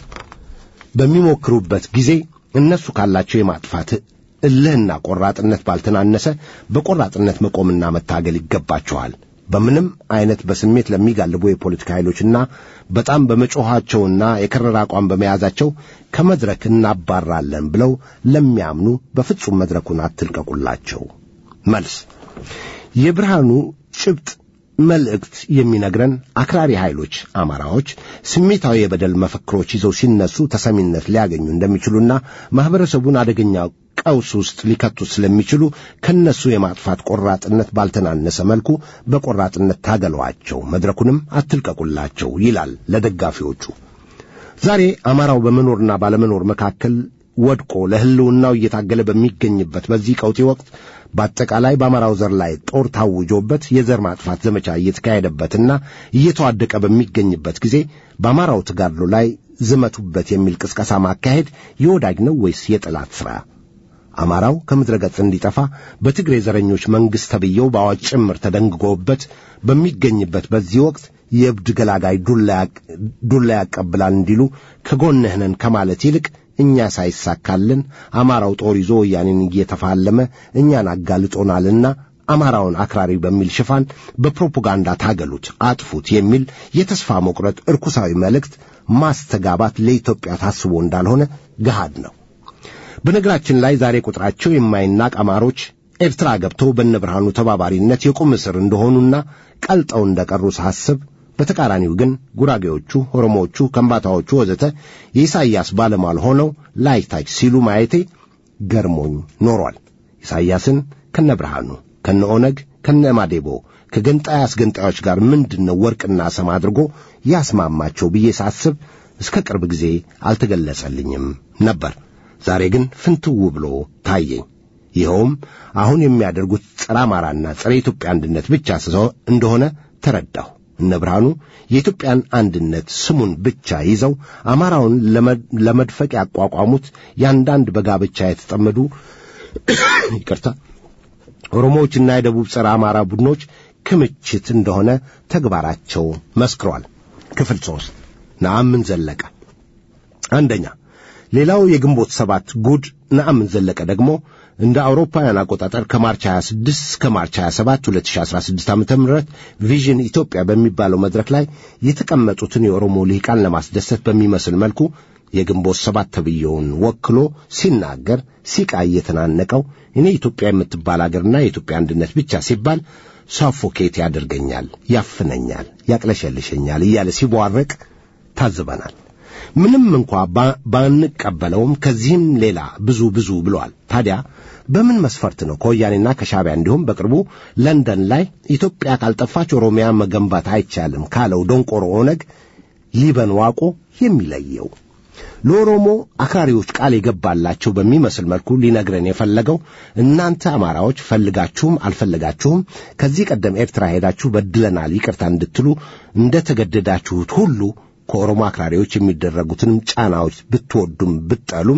በሚሞክሩበት ጊዜ እነሱ ካላቸው የማጥፋት እልህና ቆራጥነት ባልተናነሰ በቆራጥነት መቆምና መታገል ይገባቸዋል። በምንም አይነት በስሜት ለሚጋልቡ የፖለቲካ ኃይሎችና በጣም በመጮኻቸውና የከረረ አቋም በመያዛቸው ከመድረክ እናባራለን ብለው ለሚያምኑ በፍጹም መድረኩን አትልቀቁላቸው። መልስ የብርሃኑ ጭብጥ መልእክት የሚነግረን አክራሪ ኃይሎች አማራዎች ስሜታዊ የበደል መፈክሮች ይዘው ሲነሱ ተሰሚነት ሊያገኙ እንደሚችሉና ማኅበረሰቡን አደገኛ ቀውስ ውስጥ ሊከቱት ስለሚችሉ ከነሱ የማጥፋት ቆራጥነት ባልተናነሰ መልኩ በቆራጥነት ታገሏቸው፣ መድረኩንም አትልቀቁላቸው ይላል ለደጋፊዎቹ። ዛሬ አማራው በመኖርና ባለመኖር መካከል ወድቆ ለሕልውናው እየታገለ በሚገኝበት በዚህ ቀውጢ ወቅት በአጠቃላይ በአማራው ዘር ላይ ጦር ታውጆበት የዘር ማጥፋት ዘመቻ እየተካሄደበትና እየተዋደቀ በሚገኝበት ጊዜ በአማራው ተጋድሎ ላይ ዝመቱበት የሚል ቅስቀሳ ማካሄድ የወዳጅ ነው ወይስ የጠላት ሥራ? አማራው ከምድረ ገጽ እንዲጠፋ በትግሬ ዘረኞች መንግሥት ተብዬው በአዋጅ ጭምር ተደንግጎበት በሚገኝበት በዚህ ወቅት የእብድ ገላጋይ ዱላ ያቀብላል እንዲሉ ከጎንህ ነን ከማለት ይልቅ እኛ ሳይሳካልን አማራው ጦር ይዞ ወያኔን እየተፋለመ እኛን አጋልጦናልና አማራውን አክራሪ በሚል ሽፋን በፕሮፓጋንዳ ታገሉት፣ አጥፉት የሚል የተስፋ መቁረጥ እርኩሳዊ መልእክት ማስተጋባት ለኢትዮጵያ ታስቦ እንዳልሆነ ገሃድ ነው። በነገራችን ላይ ዛሬ ቁጥራቸው የማይናቅ አማሮች ኤርትራ ገብተው በነ ብርሃኑ ተባባሪነት የቁም እስር እንደሆኑና ቀልጠው እንደቀሩ ሳስብ በተቃራኒው ግን ጉራጌዎቹ፣ ኦሮሞዎቹ፣ ከምባታዎቹ ወዘተ የኢሳይያስ ባለሟል ሆነው ላይታች ሲሉ ማየቴ ገርሞኝ ኖሯል። ኢሳይያስን ከነ ብርሃኑ፣ ከነ ኦነግ፣ ከነ ማዴቦ ከገንጣይ አስገንጣዮች ጋር ምንድነው ወርቅና ሰም አድርጎ ያስማማቸው ብዬ ሳስብ እስከ ቅርብ ጊዜ አልተገለጸልኝም ነበር። ዛሬ ግን ፍንትው ብሎ ታየኝ። ይኸውም አሁን የሚያደርጉት ጸረ አማራና ጸረ ኢትዮጵያ አንድነት ብቻ እንደሆነ ተረዳሁ። እነ ብርሃኑ የኢትዮጵያን አንድነት ስሙን ብቻ ይዘው አማራውን ለመድፈቅ ያቋቋሙት የአንዳንድ በጋብቻ የተጠመዱ ይቅርታ ኦሮሞዎችና የደቡብ ጸረ አማራ ቡድኖች ክምችት እንደሆነ ተግባራቸው መስክሯል። ክፍል ሦስት ነአምን ዘለቀ አንደኛ ሌላው የግንቦት ሰባት ጉድ ነአምን ዘለቀ ደግሞ እንደ አውሮፓውያን አቆጣጠር ከማርች 26 እስከ ማርች 27 2016 ዓ.ም ቪዥን ኢትዮጵያ በሚባለው መድረክ ላይ የተቀመጡትን የኦሮሞ ልሂቃን ለማስደሰት በሚመስል መልኩ የግንቦት ሰባት ተብዬውን ወክሎ ሲናገር ሲቃ እየተናነቀው እኔ ኢትዮጵያ የምትባል አገርና የኢትዮጵያ አንድነት ብቻ ሲባል ሳፎኬት ያደርገኛል፣ ያፍነኛል፣ ያቅለሸልሸኛል እያለ ሲቧረቅ ታዝበናል። ምንም እንኳ ባንቀበለውም ከዚህም ሌላ ብዙ ብዙ ብሏል። ታዲያ በምን መስፈርት ነው ከወያኔና ከሻቢያ እንዲሁም በቅርቡ ለንደን ላይ ኢትዮጵያ ካልጠፋች ኦሮሚያ መገንባት አይቻልም ካለው ደንቆሮ ኦነግ ሊበን ዋቆ የሚለየው? ለኦሮሞ አክራሪዎች ቃል የገባላቸው በሚመስል መልኩ ሊነግረን የፈለገው እናንተ አማራዎች ፈልጋችሁም አልፈለጋችሁም ከዚህ ቀደም ኤርትራ ሄዳችሁ በድለናል ይቅርታ እንድትሉ እንደ ተገደዳችሁት ሁሉ ከኦሮሞ አክራሪዎች የሚደረጉትንም ጫናዎች ብትወዱም ብትጠሉም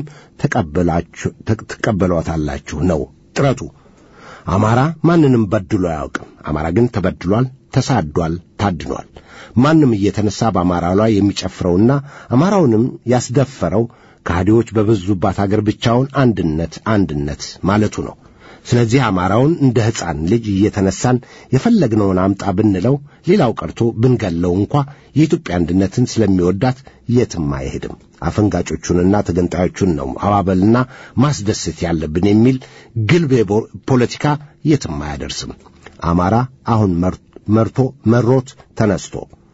ትቀበሏታላችሁ ነው ጥረቱ። አማራ ማንንም በድሎ አያውቅም። አማራ ግን ተበድሏል፣ ተሳዷል፣ ታድኗል። ማንም እየተነሳ በአማራ ላይ የሚጨፍረውና አማራውንም ያስደፈረው ከሃዲዎች በበዙባት አገር ብቻውን አንድነት አንድነት ማለቱ ነው። ስለዚህ አማራውን እንደ ሕፃን ልጅ እየተነሳን የፈለግነውን አምጣ ብንለው ሌላው ቀርቶ ብንገለው እንኳ የኢትዮጵያ አንድነትን ስለሚወዳት የትም አይሄድም። አፈንጋጮቹንና ተገንጣዮቹን ነው አባበልና ማስደሰት ያለብን የሚል ግልብ ፖለቲካ የትም አያደርስም። አማራ አሁን መርቶ መሮት ተነስቶ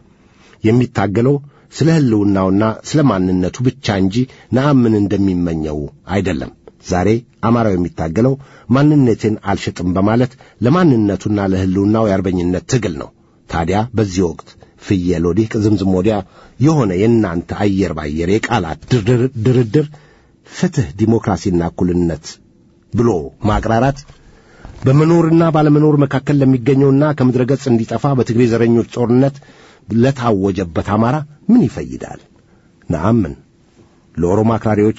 የሚታገለው ስለ ሕልውናውና ስለ ማንነቱ ብቻ እንጂ ነአምን እንደሚመኘው አይደለም። ዛሬ አማራው የሚታገለው ማንነቴን አልሸጥም በማለት ለማንነቱና ለሕልውናው የአርበኝነት ትግል ነው። ታዲያ በዚህ ወቅት ፍየል ወዲህ ቅዝምዝም ወዲያ የሆነ የእናንተ አየር ባየር የቃላት ድርድር ፍትሕ፣ ዲሞክራሲና እኩልነት ብሎ ማቅራራት በመኖርና ባለመኖር መካከል ለሚገኘውና ከምድረ ገጽ እንዲጠፋ በትግሬ ዘረኞች ጦርነት ለታወጀበት አማራ ምን ይፈይዳል? ነአምን ለኦሮሞ አክራሪዎች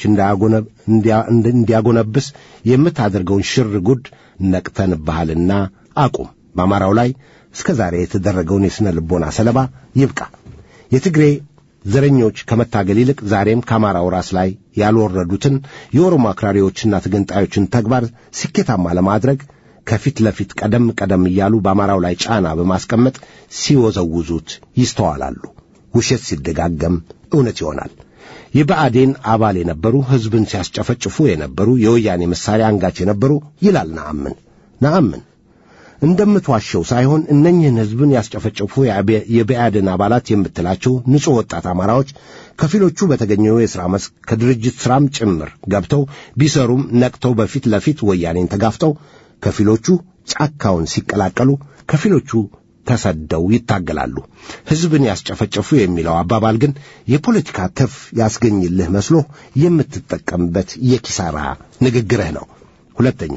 እንዲያጎነብስ የምታደርገውን ሽር ጉድ ነቅተንብሃልና አቁም። በአማራው ላይ እስከ ዛሬ የተደረገውን የሥነ ልቦና ሰለባ ይብቃ። የትግሬ ዘረኞች ከመታገል ይልቅ ዛሬም ከአማራው ራስ ላይ ያልወረዱትን የኦሮሞ አክራሪዎችና ተገንጣዮችን ተግባር ስኬታማ ለማድረግ ከፊት ለፊት ቀደም ቀደም እያሉ በአማራው ላይ ጫና በማስቀመጥ ሲወዘውዙት ይስተዋላሉ። ውሸት ሲደጋገም እውነት ይሆናል። የብአዴን አባል የነበሩ ሕዝብን ሲያስጨፈጭፉ የነበሩ የወያኔ መሳሪያ አንጋች የነበሩ ይላል ነአምን ነአምን እንደምትዋሸው ሳይሆን እነኝህን ሕዝብን ያስጨፈጨፉ የብአዴን አባላት የምትላቸው ንጹሕ ወጣት አማራዎች ከፊሎቹ በተገኘው የሥራ መስክ ከድርጅት ሥራም ጭምር ገብተው ቢሰሩም ነቅተው በፊት ለፊት ወያኔን ተጋፍጠው ከፊሎቹ ጫካውን ሲቀላቀሉ ከፊሎቹ ተሰደው ይታገላሉ። ሕዝብን ያስጨፈጨፉ የሚለው አባባል ግን የፖለቲካ ትርፍ ያስገኝልህ መስሎ የምትጠቀምበት የኪሳራ ንግግርህ ነው። ሁለተኛ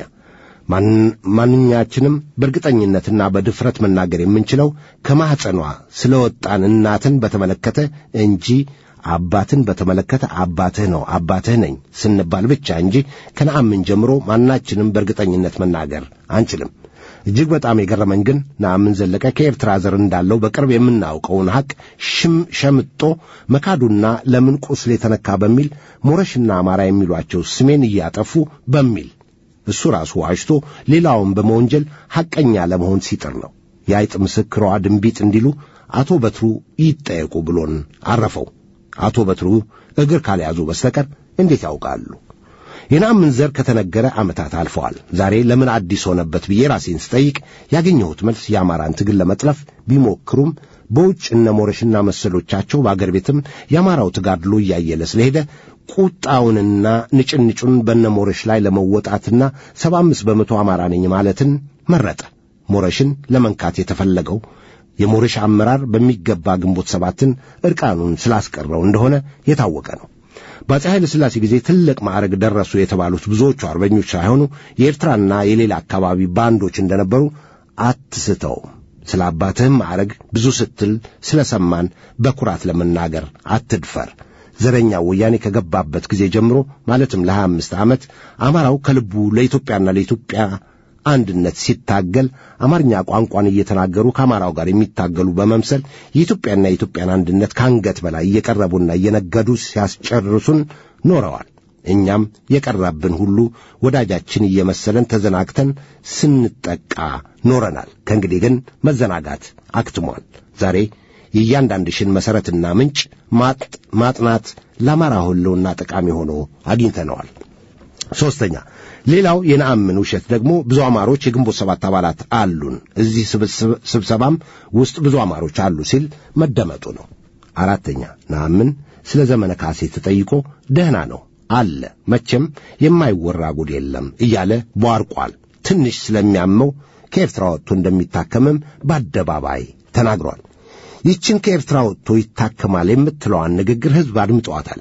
ማንኛችንም በእርግጠኝነትና በድፍረት መናገር የምንችለው ከማኅፀኗ ስለ ወጣን እናትን በተመለከተ እንጂ አባትን በተመለከተ አባትህ ነው አባትህ ነኝ ስንባል ብቻ እንጂ ከነአምን ጀምሮ ማናችንም በእርግጠኝነት መናገር አንችልም። እጅግ በጣም የገረመኝ ግን ነአምን ዘለቀ ከኤርትራ ዘር እንዳለው በቅርብ የምናውቀውን ሐቅ ሸምጦ መካዱና ለምን ቁስል የተነካ በሚል ሞረሽና አማራ የሚሏቸው ስሜን እያጠፉ በሚል እሱ ራሱ ዋሽቶ ሌላውን በመወንጀል ሐቀኛ ለመሆን ሲጥር ነው። የአይጥ ምስክሯ ድንቢጥ እንዲሉ አቶ በትሩ ይጠየቁ ብሎን አረፈው። አቶ በትሩ እግር ካልያዙ በስተቀር እንዴት ያውቃሉ? የነአምን ዘር ከተነገረ ዓመታት አልፈዋል። ዛሬ ለምን አዲስ ሆነበት ብዬ ራሴን ስጠይቅ ያገኘሁት መልስ የአማራን ትግል ለመጥለፍ ቢሞክሩም በውጭ እነ ሞረሽና መሰሎቻቸው በአገር ቤትም የአማራው ተጋድሎ እያየለ ስለሄደ ቁጣውንና ንጭንጩን በነ ሞረሽ ላይ ለመወጣትና ሰባ አምስት በመቶ አማራ ነኝ ማለትን መረጠ። ሞረሽን ለመንካት የተፈለገው የሞረሽ አመራር በሚገባ ግንቦት ሰባትን ዕርቃኑን ስላስቀረው እንደሆነ የታወቀ ነው። በአፄ ኃይለ ሥላሴ ጊዜ ትልቅ ማዕረግ ደረሱ የተባሉት ብዙዎቹ አርበኞች ሳይሆኑ የኤርትራና የሌላ አካባቢ ባንዶች እንደነበሩ አትስተውም። ስለ አባትህም ማዕረግ ብዙ ስትል ስለ ሰማን በኩራት ለመናገር አትድፈር። ዘረኛው ወያኔ ከገባበት ጊዜ ጀምሮ ማለትም ለሀያ አምስት ዓመት አማራው ከልቡ ለኢትዮጵያና ለኢትዮጵያ አንድነት ሲታገል አማርኛ ቋንቋን እየተናገሩ ከአማራው ጋር የሚታገሉ በመምሰል የኢትዮጵያና የኢትዮጵያን አንድነት ከአንገት በላይ እየቀረቡና እየነገዱ ሲያስጨርሱን ኖረዋል። እኛም የቀረብን ሁሉ ወዳጃችን እየመሰለን ተዘናግተን ስንጠቃ ኖረናል። ከእንግዲህ ግን መዘናጋት አክትሟል። ዛሬ የእያንዳንድሽን መሠረትና ምንጭ ማጥናት ለአማራ ሕልውና ጠቃሚ ሆኖ አግኝተነዋል። ሦስተኛ ሌላው የነአምን ውሸት ደግሞ ብዙ አማሮች የግንቦት ሰባት አባላት አሉን፣ እዚህ ስብሰባም ውስጥ ብዙ አማሮች አሉ ሲል መደመጡ ነው። አራተኛ ነአምን ስለ ዘመነ ካሴ ተጠይቆ ደህና ነው አለ፣ መቼም የማይወራ ጉድ የለም እያለ ቧርቋል። ትንሽ ስለሚያመው ከኤርትራ ወጥቶ እንደሚታከምም በአደባባይ ተናግሯል። ይችን ከኤርትራ ወጥቶ ይታከማል የምትለዋን ንግግር ሕዝብ አድምጠዋታል።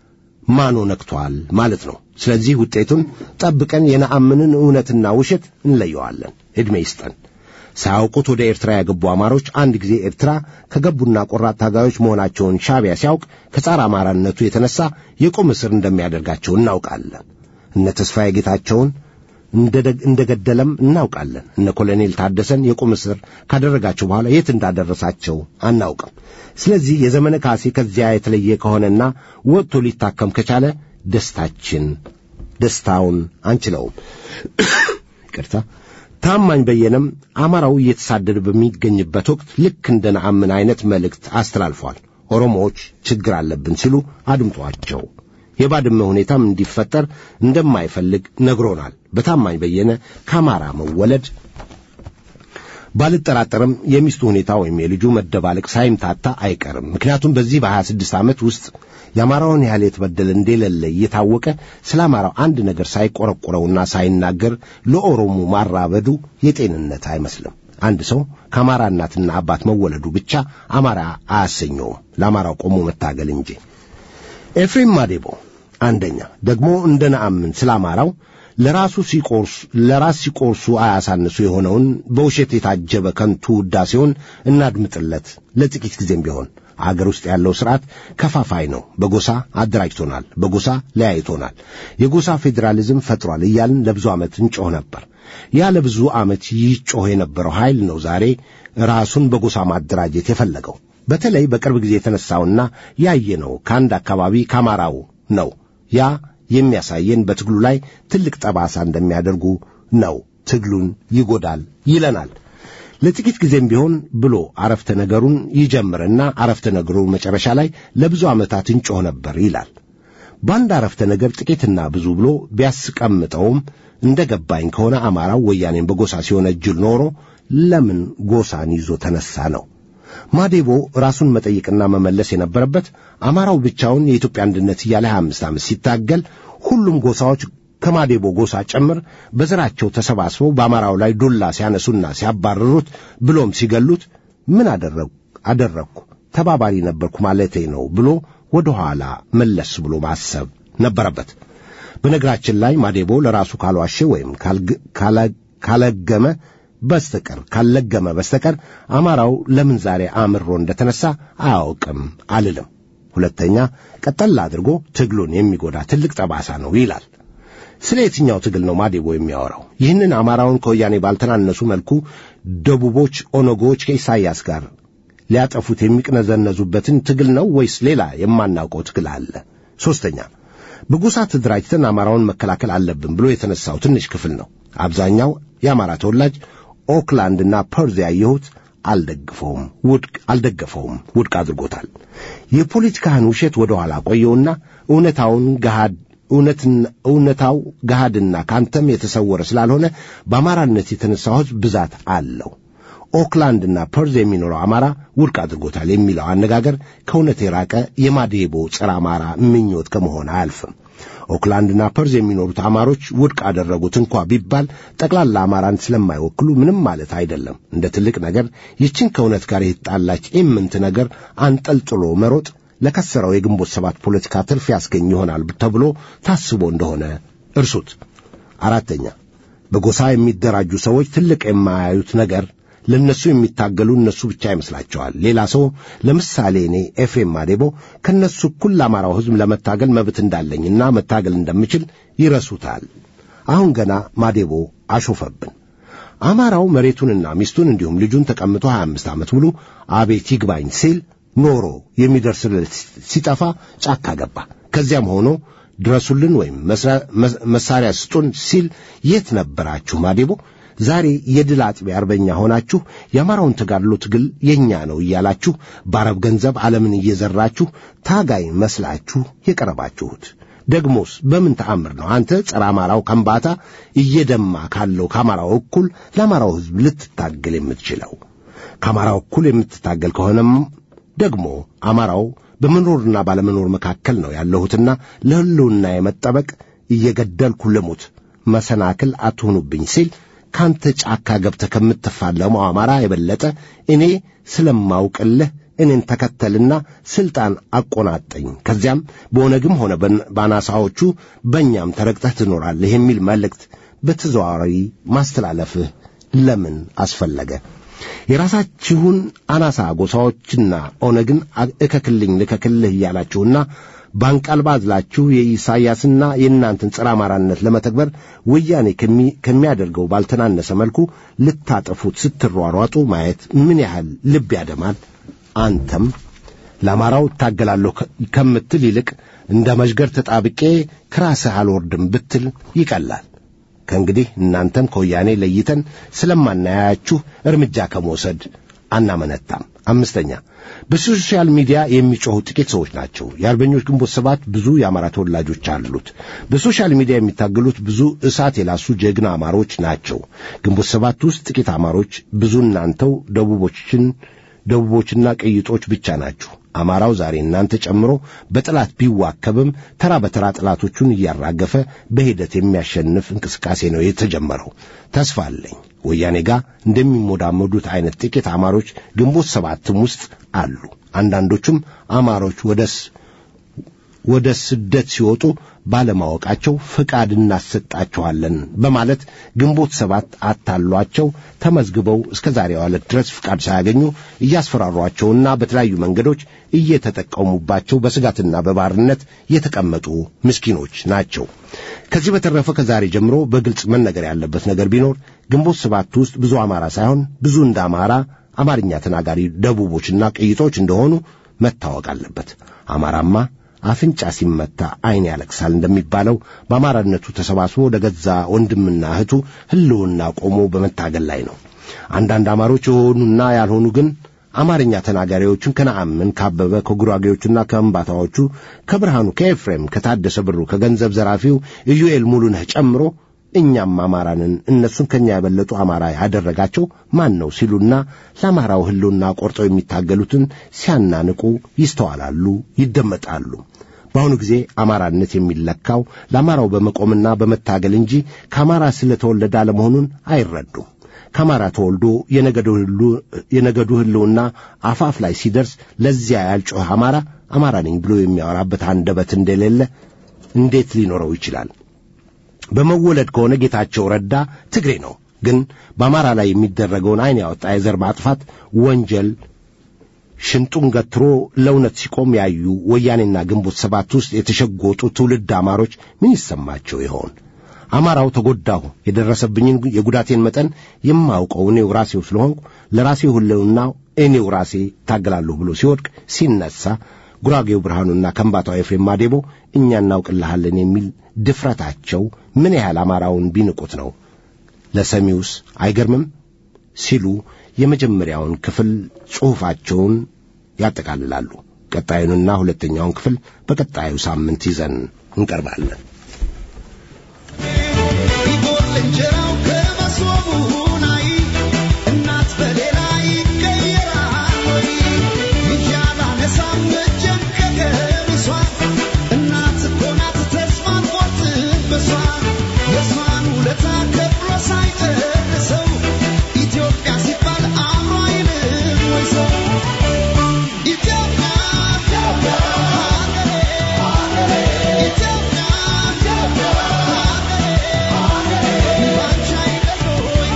ማኖ ነክቷል ማለት ነው። ስለዚህ ውጤቱን ጠብቀን የነአምንን እውነትና ውሸት እንለየዋለን። ዕድሜ ይስጠን። ሳያውቁት ወደ ኤርትራ የገቡ አማሮች አንድ ጊዜ ኤርትራ ከገቡና ቆራጥ ታጋዮች መሆናቸውን ሻዕቢያ ሲያውቅ ከጸረ አማራነቱ የተነሳ የቁም እስር እንደሚያደርጋቸው እናውቃለን። እነ ተስፋዬ ጌታቸውን እንደ ገደለም እናውቃለን። እነ ኮሎኔል ታደሰን የቁም እስር ካደረጋቸው በኋላ የት እንዳደረሳቸው አናውቅም። ስለዚህ የዘመነ ካሴ ከዚያ የተለየ ከሆነና ወጥቶ ሊታከም ከቻለ ደስታችን ደስታውን አንችለውም። ይቅርታ። ታማኝ በየነም አማራው እየተሳደደ በሚገኝበት ወቅት ልክ እንደ ነአምን አይነት መልእክት አስተላልፏል። ኦሮሞዎች ችግር አለብን ሲሉ አድምጧቸው የባድመ ሁኔታም እንዲፈጠር እንደማይፈልግ ነግሮናል። በታማኝ በየነ ከአማራ መወለድ ባልጠራጠርም የሚስቱ ሁኔታ ወይም የልጁ መደባለቅ ሳይምታታ አይቀርም። ምክንያቱም በዚህ በሀያ ስድስት ዓመት ውስጥ የአማራውን ያህል የተበደለ እንደሌለ እየታወቀ ስለ አማራው አንድ ነገር ሳይቆረቆረውና ሳይናገር ለኦሮሞ ማራበዱ የጤንነት አይመስልም። አንድ ሰው ከአማራ እናትና አባት መወለዱ ብቻ አማራ አያሰኘውም፣ ለአማራው ቆሞ መታገል እንጂ። ኤፍሬም ማዴቦ አንደኛ ደግሞ እንደ ነአምን ስለ አማራው ለራሱ ሲቆርሱ ለራስ ሲቆርሱ አያሳንሱ የሆነውን በውሸት የታጀበ ከንቱ ውዳሴውን እናድምጥለት ለጥቂት ጊዜም ቢሆን አገር ውስጥ ያለው ስርዓት ከፋፋይ ነው። በጎሳ አደራጅቶናል፣ በጎሳ ለያይቶናል፣ የጎሳ ፌዴራሊዝም ፈጥሯል እያልን ለብዙ ዓመት እንጮህ ነበር። ያ ለብዙ ዓመት ይጮህ የነበረው ኃይል ነው ዛሬ ራሱን በጎሳ ማደራጀት የፈለገው። በተለይ በቅርብ ጊዜ የተነሳውና ያየነው ከአንድ አካባቢ ከአማራው ነው። ያ የሚያሳየን በትግሉ ላይ ትልቅ ጠባሳ እንደሚያደርጉ ነው። ትግሉን ይጎዳል ይለናል። ለጥቂት ጊዜም ቢሆን ብሎ አረፍተ ነገሩን ይጀምርና አረፍተ ነገሩ መጨረሻ ላይ ለብዙ ዓመታት እንጮህ ነበር ይላል። በአንድ አረፍተ ነገር ጥቂትና ብዙ ብሎ ቢያስቀምጠውም እንደ ገባኝ ከሆነ አማራው ወያኔን በጎሳ ሲወነጅል ኖሮ ለምን ጎሳን ይዞ ተነሳ ነው። ማዴቦ ራሱን መጠየቅና መመለስ የነበረበት አማራው ብቻውን የኢትዮጵያ አንድነት እያለ 25 ዓመት ሲታገል ሁሉም ጎሳዎች ከማዴቦ ጎሳ ጭምር በዘራቸው ተሰባስበው በአማራው ላይ ዱላ ሲያነሱና ሲያባርሩት ብሎም ሲገሉት ምን አደረግኩ አደረግኩ ተባባሪ ነበርኩ ማለቴ ነው ብሎ ወደ ኋላ መለስ ብሎ ማሰብ ነበረበት። በነገራችን ላይ ማዴቦ ለራሱ ካልዋሸ ወይም ካለገመ በስተቀር ካለገመ በስተቀር አማራው ለምን ዛሬ አምሮ እንደተነሳ አያውቅም አልልም። ሁለተኛ ቀጠል አድርጎ ትግሉን የሚጎዳ ትልቅ ጠባሳ ነው ይላል። ስለ የትኛው ትግል ነው ማዴቦ የሚያወራው? ይህንን አማራውን ከወያኔ ባልተናነሱ መልኩ ደቡቦች፣ ኦነጎዎች ከኢሳይያስ ጋር ሊያጠፉት የሚቅነዘነዙበትን ትግል ነው ወይስ ሌላ የማናውቀው ትግል አለ? ሦስተኛ በጎሳ ተደራጅተን አማራውን መከላከል አለብን ብሎ የተነሳው ትንሽ ክፍል ነው። አብዛኛው የአማራ ተወላጅ ኦክላንድና ፐርዝ ያየሁት አልደግፈውም፣ ውድቅ አልደገፈውም፣ ውድቅ አድርጎታል። የፖለቲካህን ውሸት ወደ ኋላ ቆየውና እውነታውን ገሃድ እውነታው ገሃድና ካንተም የተሰወረ ስላልሆነ በአማራነት የተነሳው ሕዝብ ብዛት አለው። ኦክላንድና ፐርዝ የሚኖረው አማራ ውድቅ አድርጎታል የሚለው አነጋገር ከእውነት የራቀ የማዴቦ ጸረ አማራ ምኞት ከመሆን አያልፍም። ኦክላንድና ፐርዝ የሚኖሩት አማሮች ውድቅ አደረጉት እንኳ ቢባል ጠቅላላ አማራን ስለማይወክሉ ምንም ማለት አይደለም። እንደ ትልቅ ነገር ይችን ከእውነት ጋር የተጣላች ኢምንት ነገር አንጠልጥሎ መሮጥ ለከሰረው የግንቦት ሰባት ፖለቲካ ትርፍ ያስገኝ ይሆናል ተብሎ ታስቦ እንደሆነ እርሱት። አራተኛ በጎሳ የሚደራጁ ሰዎች ትልቅ የማያዩት ነገር ለእነሱ የሚታገሉ እነሱ ብቻ ይመስላቸዋል። ሌላ ሰው ለምሳሌ እኔ ኤፍሬም ማዴቦ ከእነሱ እኩል ለአማራው ሕዝብ ለመታገል መብት እንዳለኝና መታገል እንደምችል ይረሱታል። አሁን ገና ማዴቦ አሾፈብን። አማራው መሬቱንና ሚስቱን እንዲሁም ልጁን ተቀምጦ 25 ዓመት ሙሉ አቤት ይግባኝ ሲል ኖሮ የሚደርስለት ሲጠፋ ጫካ ገባ። ከዚያም ሆኖ ድረሱልን ወይም መሳሪያ ስጡን ሲል የት ነበራችሁ ማዴቦ? ዛሬ የድል አጥቢያ አርበኛ ሆናችሁ የአማራውን ተጋድሎ ትግል የእኛ ነው እያላችሁ በአረብ ገንዘብ ዓለምን እየዘራችሁ ታጋይ መስላችሁ የቀረባችሁት ደግሞስ በምን ተአምር ነው አንተ ጸረ አማራው ከምባታ እየደማ ካለው ከአማራው እኩል ለአማራው ሕዝብ ልትታገል የምትችለው? ከአማራው እኩል የምትታገል ከሆነም ደግሞ አማራው በመኖርና ባለመኖር መካከል ነው ያለሁትና ለሕልውና የመጠበቅ እየገደልኩ ልሙት መሰናክል አትሆኑብኝ ሲል ካንተ ጫካ ገብተህ ከምትፋለመው አማራ የበለጠ እኔ ስለማውቅልህ እኔን ተከተልና ስልጣን አቆናጠኝ፣ ከዚያም በኦነግም ሆነ በአናሳዎቹ በእኛም ተረግጠህ ትኖራለህ የሚል መልእክት በተዘዋዋሪ ማስተላለፍህ ለምን አስፈለገ? የራሳችሁን አናሳ ጎሳዎችና ኦነግን እከክልኝ ልከክልህ እያላችሁና ባንቃልባ አዝላችሁ የኢሳይያስና የእናንተን ጸረ አማራነት ለመተግበር ወያኔ ከሚያደርገው ባልተናነሰ መልኩ ልታጠፉት ስትሯሯጡ ማየት ምን ያህል ልብ ያደማል። አንተም ለአማራው እታገላለሁ ከምትል ይልቅ እንደ መዥገር ተጣብቄ ከራስህ አልወርድም ብትል ይቀላል። ከእንግዲህ እናንተም ከወያኔ ለይተን ስለማናያችሁ እርምጃ ከመውሰድ አናመነታም። አምስተኛ በሶሻል ሚዲያ የሚጮኹ ጥቂት ሰዎች ናቸው። የአርበኞች ግንቦት ሰባት ብዙ የአማራ ተወላጆች አሉት። በሶሻል ሚዲያ የሚታገሉት ብዙ እሳት የላሱ ጀግና አማሮች ናቸው። ግንቦት ሰባት ውስጥ ጥቂት አማሮች፣ ብዙ እናንተው ደቡቦችን ደቡቦችና ቅይጦች ብቻ ናችሁ። አማራው ዛሬ እናንተ ጨምሮ በጠላት ቢዋከብም ተራ በተራ ጠላቶቹን እያራገፈ በሂደት የሚያሸንፍ እንቅስቃሴ ነው የተጀመረው። ተስፋ አለኝ። ወያኔ ጋር እንደሚሞዳመዱት አይነት ጥቂት አማሮች ግንቦት ሰባትም ውስጥ አሉ። አንዳንዶቹም አማሮች ወደስ ወደ ስደት ሲወጡ ባለማወቃቸው ፍቃድ እናሰጣቸዋለን በማለት ግንቦት ሰባት አታሏቸው ተመዝግበው እስከ ዛሬዋ ዕለት ድረስ ፍቃድ ሳያገኙ እያስፈራሯቸውና በተለያዩ መንገዶች እየተጠቀሙባቸው በስጋትና በባርነት የተቀመጡ ምስኪኖች ናቸው። ከዚህ በተረፈ ከዛሬ ጀምሮ በግልጽ መነገር ያለበት ነገር ቢኖር ግንቦት ሰባት ውስጥ ብዙ አማራ ሳይሆን ብዙ እንደ አማራ አማርኛ ተናጋሪ ደቡቦችና ቅይጦች እንደሆኑ መታወቅ አለበት። አማራማ አፍንጫ ሲመታ ዓይን ያለቅሳል እንደሚባለው በአማራነቱ ተሰባስቦ ወደ ገዛ ወንድምና እህቱ ሕልውና ቆሞ በመታገል ላይ ነው። አንዳንድ አማሮች የሆኑና ያልሆኑ ግን አማርኛ ተናጋሪዎቹን ከነአምን፣ ካበበ፣ ከጉራጌዎቹና ከእምባታዎቹ፣ ከብርሃኑ፣ ከኤፍሬም፣ ከታደሰ ብሩ፣ ከገንዘብ ዘራፊው ኢዩኤል ሙሉነህ ጨምሮ እኛም አማራንን እነሱን ከኛ የበለጡ አማራ ያደረጋቸው ማን ነው ሲሉና ለአማራው ሕልውና ቆርጠው የሚታገሉትን ሲያናንቁ ይስተዋላሉ፣ ይደመጣሉ። በአሁኑ ጊዜ አማራነት የሚለካው ለአማራው በመቆምና በመታገል እንጂ ከአማራ ስለተወለደ አለመሆኑን አይረዱም። ከአማራ ተወልዶ የነገዱ ሕልውና አፋፍ ላይ ሲደርስ ለዚያ ያልጮኸ አማራ አማራ ነኝ ብሎ የሚያወራበት አንደበት እንደሌለ እንዴት ሊኖረው ይችላል? በመወለድ ከሆነ ጌታቸው ረዳ ትግሬ ነው። ግን በአማራ ላይ የሚደረገውን ዓይን ያወጣ የዘር ማጥፋት ወንጀል ሽንጡን ገትሮ ለእውነት ሲቆም ያዩ ወያኔና ግንቦት ሰባት ውስጥ የተሸጎጡ ትውልድ አማሮች ምን ይሰማቸው ይሆን? አማራው ተጎዳሁ፣ የደረሰብኝን የጉዳቴን መጠን የማውቀው እኔው ራሴው ስለሆንኩ ለራሴው ሕልውና እኔው ራሴ ታገላለሁ ብሎ ሲወድቅ ሲነሳ ጉራጌው ብርሃኑና ከምባታው ኤፍሬም ማዴቦ እኛ እናውቅልሃለን የሚል ድፍረታቸው ምን ያህል አማራውን ቢንቁት ነው? ለሰሚውስ አይገርምም? ሲሉ የመጀመሪያውን ክፍል ጽሑፋቸውን ያጠቃልላሉ። ቀጣዩንና ሁለተኛውን ክፍል በቀጣዩ ሳምንት ይዘን እንቀርባለን። እንጀራው ከመሶቡ ናይ እናት በሌላ ይቀየራል ወይ ይዣላ ነሳም እጄን ከገሚሷ እናት እኮ ናት ተስፋን ቆርጥበሷ የሷን ውለታ ከፍሎ ሳይጨርሰው ኢትዮጵያ ሲባል አእምሮ አይልም ወይ ሰው ኢትዮጵያ ሀገሬ ኢትዮጵያ ባንቺ አይደል ወይ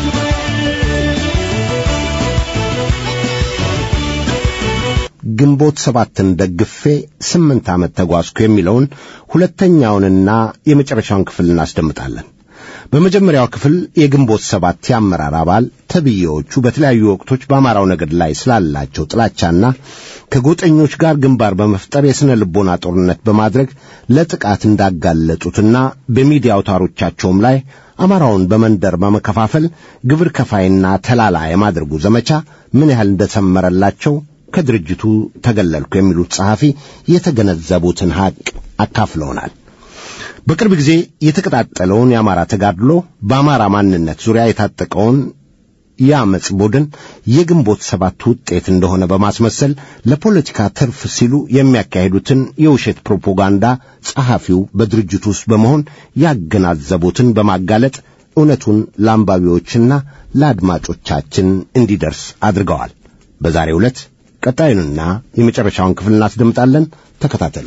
ግንቦት ሰባትን ደግፌ ስምንት ዓመት ተጓዝኩ የሚለውን ሁለተኛውንና የመጨረሻውን ክፍል እናስደምጣለን። በመጀመሪያው ክፍል የግንቦት ሰባት የአመራር አባል ተብዬዎቹ በተለያዩ ወቅቶች በአማራው ነገድ ላይ ስላላቸው ጥላቻና ከጎጠኞች ጋር ግንባር በመፍጠር የሥነ ልቦና ጦርነት በማድረግ ለጥቃት እንዳጋለጡትና በሚዲያ አውታሮቻቸውም ላይ አማራውን በመንደር በመከፋፈል ግብር ከፋይና ተላላ የማድረጉ ዘመቻ ምን ያህል እንደሰመረላቸው ከድርጅቱ ተገለልኩ የሚሉት ጸሐፊ የተገነዘቡትን ሐቅ አካፍለውናል። በቅርብ ጊዜ የተቀጣጠለውን የአማራ ተጋድሎ በአማራ ማንነት ዙሪያ የታጠቀውን የአመፅ ቡድን የግንቦት ሰባት ውጤት እንደሆነ በማስመሰል ለፖለቲካ ትርፍ ሲሉ የሚያካሂዱትን የውሸት ፕሮፓጋንዳ ጸሐፊው በድርጅቱ ውስጥ በመሆን ያገናዘቡትን በማጋለጥ እውነቱን ለአንባቢዎችና ለአድማጮቻችን እንዲደርስ አድርገዋል። በዛሬው ዕለት ቀጣዩንና የመጨረሻውን ክፍል እናስደምጣለን። ተከታተሉ።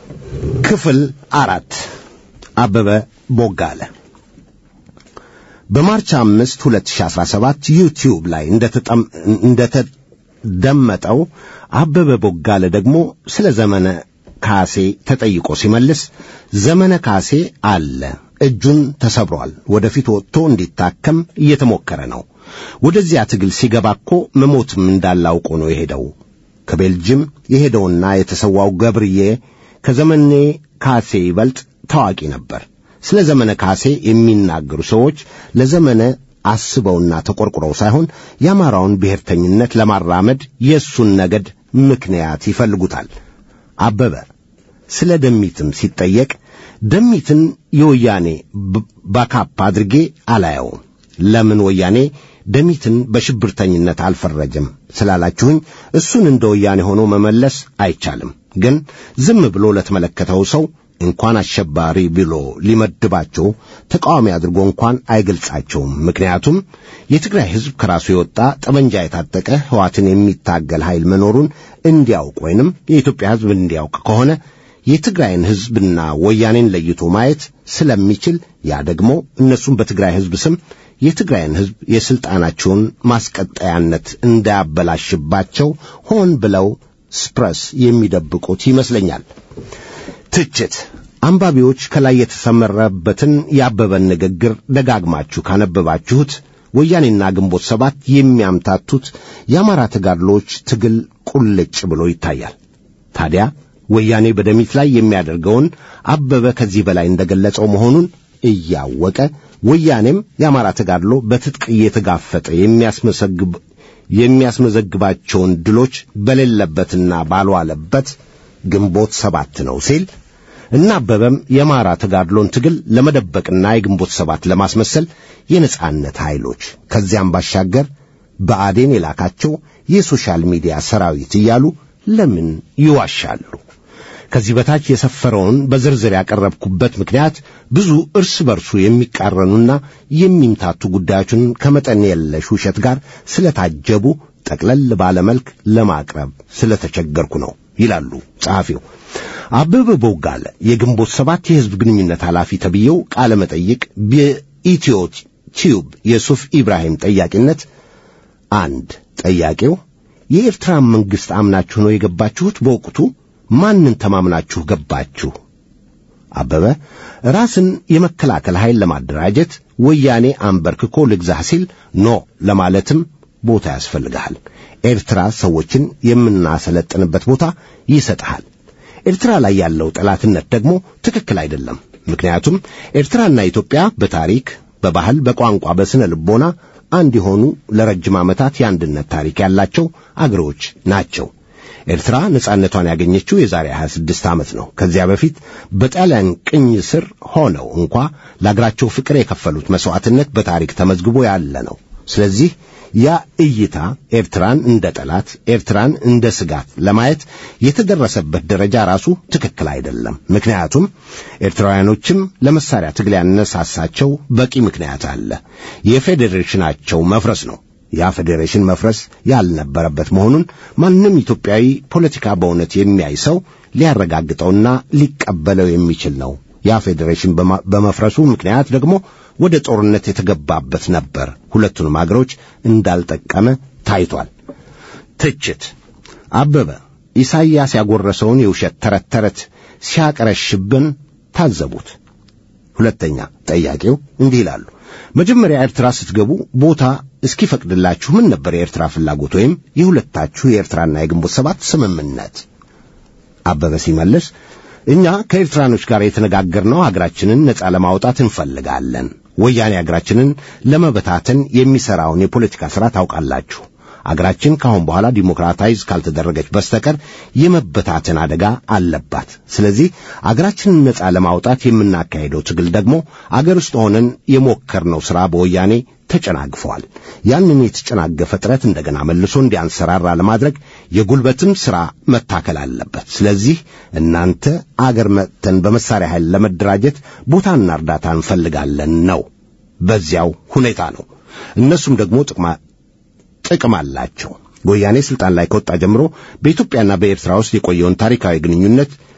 ክፍል አራት አበበ ቦጋለ በማርች አምስት 2017 ዩቲዩብ ላይ እንደተጠም- እንደተደመጠው አበበ ቦጋለ ደግሞ ስለ ዘመነ ካሴ ተጠይቆ ሲመልስ ዘመነ ካሴ አለ፣ እጁን ተሰብሯል፣ ወደፊት ወጥቶ እንዲታከም እየተሞከረ ነው። ወደዚያ ትግል ሲገባ እኮ መሞትም እንዳላውቆ ነው የሄደው። ከቤልጅም የሄደውና የተሰዋው ገብርዬ ከዘመኔ ካሴ ይበልጥ ታዋቂ ነበር። ስለ ዘመነ ካሴ የሚናገሩ ሰዎች ለዘመነ አስበውና ተቆርቁረው ሳይሆን የአማራውን ብሔርተኝነት ለማራመድ የእሱን ነገድ ምክንያት ይፈልጉታል። አበበ ስለ ደሚትም ሲጠየቅ ደሚትን የወያኔ ብ- ባካፕ አድርጌ አላየውም። ለምን ወያኔ ደሚትን በሽብርተኝነት አልፈረጀም ስላላችሁኝ እሱን እንደ ወያኔ ሆኖ መመለስ አይቻልም። ግን ዝም ብሎ ለተመለከተው ሰው እንኳን አሸባሪ ብሎ ሊመድባቸው ተቃዋሚ አድርጎ እንኳን አይገልጻቸውም። ምክንያቱም የትግራይ ሕዝብ ከራሱ የወጣ ጠመንጃ የታጠቀ ሕዋትን የሚታገል ኃይል መኖሩን እንዲያውቅ ወይንም የኢትዮጵያ ሕዝብ እንዲያውቅ ከሆነ የትግራይን ሕዝብና ወያኔን ለይቶ ማየት ስለሚችል ያ ደግሞ እነሱም በትግራይ ሕዝብ ስም የትግራይን ሕዝብ የሥልጣናቸውን ማስቀጠያነት እንዳያበላሽባቸው ሆን ብለው ስፕረስ የሚደብቁት ይመስለኛል። ትችት አንባቢዎች ከላይ የተሰመረበትን የአበበን ንግግር ደጋግማችሁ ካነበባችሁት ወያኔና ግንቦት ሰባት የሚያምታቱት የአማራ ተጋድሎች ትግል ቁልጭ ብሎ ይታያል። ታዲያ ወያኔ በደሚት ላይ የሚያደርገውን አበበ ከዚህ በላይ እንደገለጸው መሆኑን እያወቀ ወያኔም የአማራ ተጋድሎ በትጥቅ እየተጋፈጠ የሚያስመሰግብ የሚያስመዘግባቸውን ድሎች በሌለበትና ባልዋለበት ግንቦት ሰባት ነው ሲል እና አበበም የአማራ ተጋድሎን ትግል ለመደበቅና የግንቦት ሰባት ለማስመሰል የነጻነት ኃይሎች ከዚያም ባሻገር በአዴን የላካቸው የሶሻል ሚዲያ ሰራዊት እያሉ ለምን ይዋሻሉ? ከዚህ በታች የሰፈረውን በዝርዝር ያቀረብኩበት ምክንያት ብዙ እርስ በርሱ የሚቃረኑና የሚምታቱ ጉዳዮችን ከመጠን የለሽ ውሸት ጋር ስለታጀቡ ጠቅለል ባለ መልክ ለማቅረብ ስለተቸገርኩ ነው ይላሉ ጸሐፊው። አበበ ቦጋለ የግንቦት ሰባት የሕዝብ ግንኙነት ኃላፊ ተብዬው ቃለ መጠይቅ በኢትዮ ቲዩብ የሱፍ ኢብራሂም ጠያቂነት አንድ ጠያቂው የኤርትራን መንግሥት አምናችሁ ነው የገባችሁት? በወቅቱ ማንን ተማምናችሁ ገባችሁ? አበበ ራስን የመከላከል ኃይል ለማደራጀት ወያኔ አንበርክኮ ልግዛህ ሲል ኖ ለማለትም ቦታ ያስፈልግሃል። ኤርትራ ሰዎችን የምናሰለጥንበት ቦታ ይሰጥሃል። ኤርትራ ላይ ያለው ጠላትነት ደግሞ ትክክል አይደለም። ምክንያቱም ኤርትራና ኢትዮጵያ በታሪክ፣ በባህል፣ በቋንቋ፣ በስነ ልቦና አንድ የሆኑ ለረጅም ዓመታት የአንድነት ታሪክ ያላቸው አገሮች ናቸው። ኤርትራ ነጻነቷን ያገኘችው የዛሬ 26 ዓመት ነው። ከዚያ በፊት በጣሊያን ቅኝ ስር ሆነው እንኳ ለአገራቸው ፍቅር የከፈሉት መሥዋዕትነት በታሪክ ተመዝግቦ ያለ ነው። ስለዚህ ያ እይታ ኤርትራን እንደ ጠላት፣ ኤርትራን እንደ ስጋት ለማየት የተደረሰበት ደረጃ ራሱ ትክክል አይደለም። ምክንያቱም ኤርትራውያኖችም ለመሳሪያ ትግል ያነሳሳቸው በቂ ምክንያት አለ። የፌዴሬሽናቸው መፍረስ ነው። ያ ፌዴሬሽን መፍረስ ያልነበረበት መሆኑን ማንም ኢትዮጵያዊ ፖለቲካ በእውነት የሚያይ ሰው ሊያረጋግጠውና ሊቀበለው የሚችል ነው። ያ ፌዴሬሽን በማ- በመፍረሱ ምክንያት ደግሞ ወደ ጦርነት የተገባበት ነበር። ሁለቱንም አገሮች እንዳልጠቀመ ታይቷል። ትችት አበበ ኢሳይያስ ያጎረሰውን የውሸት ተረት ተረት ሲያቀረሽብን ታዘቡት። ሁለተኛ ጠያቂው እንዲህ ይላሉ። መጀመሪያ ኤርትራ ስትገቡ ቦታ እስኪፈቅድላችሁ ምን ነበር የኤርትራ ፍላጎት ወይም የሁለታችሁ የኤርትራና የግንቦት ሰባት ስምምነት? አበበ ሲመልስ እኛ ከኤርትራኖች ጋር የተነጋገርነው ሀገራችንን ነጻ ለማውጣት እንፈልጋለን። ወያኔ ሀገራችንን ለመበታተን የሚሠራውን የፖለቲካ ሥራ ታውቃላችሁ። አገራችን ከአሁን በኋላ ዲሞክራታይዝ ካልተደረገች በስተቀር የመበታተን አደጋ አለባት። ስለዚህ አገራችንን ነጻ ለማውጣት የምናካሄደው ትግል ደግሞ አገር ውስጥ ሆነን የሞከርነው ሥራ በወያኔ ተጨናግፈዋል። ያንን የተጨናገፈ ጥረት እንደገና መልሶ እንዲያንሰራራ ለማድረግ የጉልበትም ሥራ መታከል አለበት። ስለዚህ እናንተ አገር መጥተን በመሳሪያ ኃይል ለመደራጀት ቦታና እርዳታ እንፈልጋለን ነው። በዚያው ሁኔታ ነው። እነሱም ደግሞ ጥቅማ ጥቅም አላቸው። ወያኔ ስልጣን ላይ ከወጣ ጀምሮ በኢትዮጵያና በኤርትራ ውስጥ የቆየውን ታሪካዊ ግንኙነት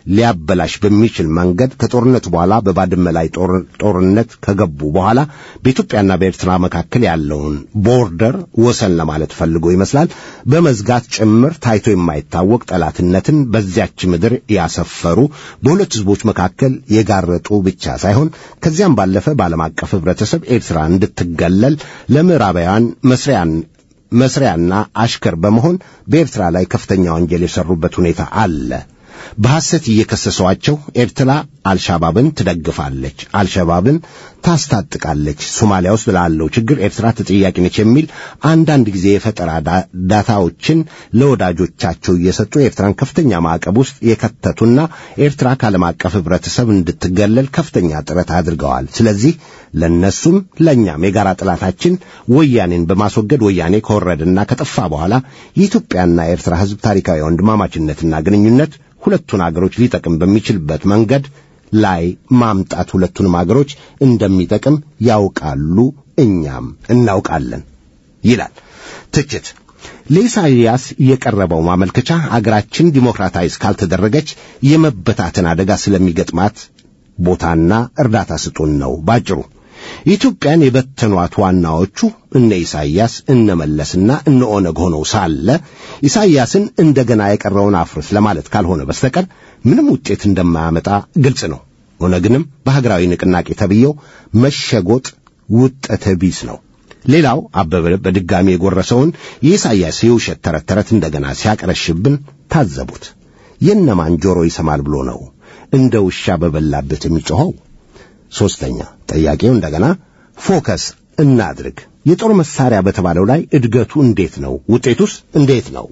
ሊያበላሽ በሚችል መንገድ ከጦርነቱ በኋላ በባድመ ላይ ጦርነት ከገቡ በኋላ በኢትዮጵያና በኤርትራ መካከል ያለውን ቦርደር ወሰን ለማለት ፈልጎ ይመስላል በመዝጋት ጭምር ታይቶ የማይታወቅ ጠላትነትን በዚያች ምድር ያሰፈሩ በሁለት ሕዝቦች መካከል የጋረጡ ብቻ ሳይሆን ከዚያም ባለፈ በዓለም አቀፍ ሕብረተሰብ ኤርትራ እንድትገለል ለምዕራባውያን መስሪያን መስሪያና አሽከር በመሆን በኤርትራ ላይ ከፍተኛ ወንጀል የሰሩበት ሁኔታ አለ። በሐሰት እየከሰሷቸው ኤርትራ አልሻባብን ትደግፋለች፣ አልሻባብን ታስታጥቃለች፣ ሶማሊያ ውስጥ ላለው ችግር ኤርትራ ተጠያቂ ነች የሚል አንዳንድ ጊዜ የፈጠራ ዳታዎችን ለወዳጆቻቸው እየሰጡ ኤርትራን ከፍተኛ ማዕቀብ ውስጥ የከተቱና ኤርትራ ከዓለም አቀፍ ሕብረተሰብ እንድትገለል ከፍተኛ ጥረት አድርገዋል። ስለዚህ ለነሱም ለእኛም የጋራ ጠላታችን ወያኔን በማስወገድ ወያኔ ከወረደና ከጠፋ በኋላ የኢትዮጵያና የኤርትራ ሕዝብ ታሪካዊ ወንድማማችነትና ግንኙነት ሁለቱን አገሮች ሊጠቅም በሚችልበት መንገድ ላይ ማምጣት ሁለቱንም አገሮች እንደሚጠቅም ያውቃሉ፣ እኛም እናውቃለን ይላል። ትችት ለኢሳይያስ የቀረበው ማመልከቻ አገራችን ዲሞክራታዊ እስካልተደረገች የመበታተን አደጋ ስለሚገጥማት ቦታና እርዳታ ስጡን ነው ባጭሩ። ኢትዮጵያን የበተኗት ዋናዎቹ እነ ኢሳይያስ እነ መለስና እነ ኦነግ ሆነው ሳለ ኢሳይያስን እንደገና የቀረውን አፍርስ ለማለት ካልሆነ በስተቀር ምንም ውጤት እንደማያመጣ ግልጽ ነው። ኦነግንም በሀገራዊ ንቅናቄ ተብየው መሸጎጥ ውጠተ ቢስ ነው። ሌላው አበበ በድጋሚ የጎረሰውን የኢሳይያስ የውሸት ተረት ተረት እንደገና ሲያቀረሽብን ታዘቡት። የነማን ጆሮ ይሰማል ብሎ ነው እንደ ውሻ በበላበት የሚጮኸው? ሦስተኛ ጠያቄው እንደገና ፎከስ እናድርግ። የጦር መሳሪያ በተባለው ላይ እድገቱ እንዴት ነው? ውጤቱስ እንዴት ነው?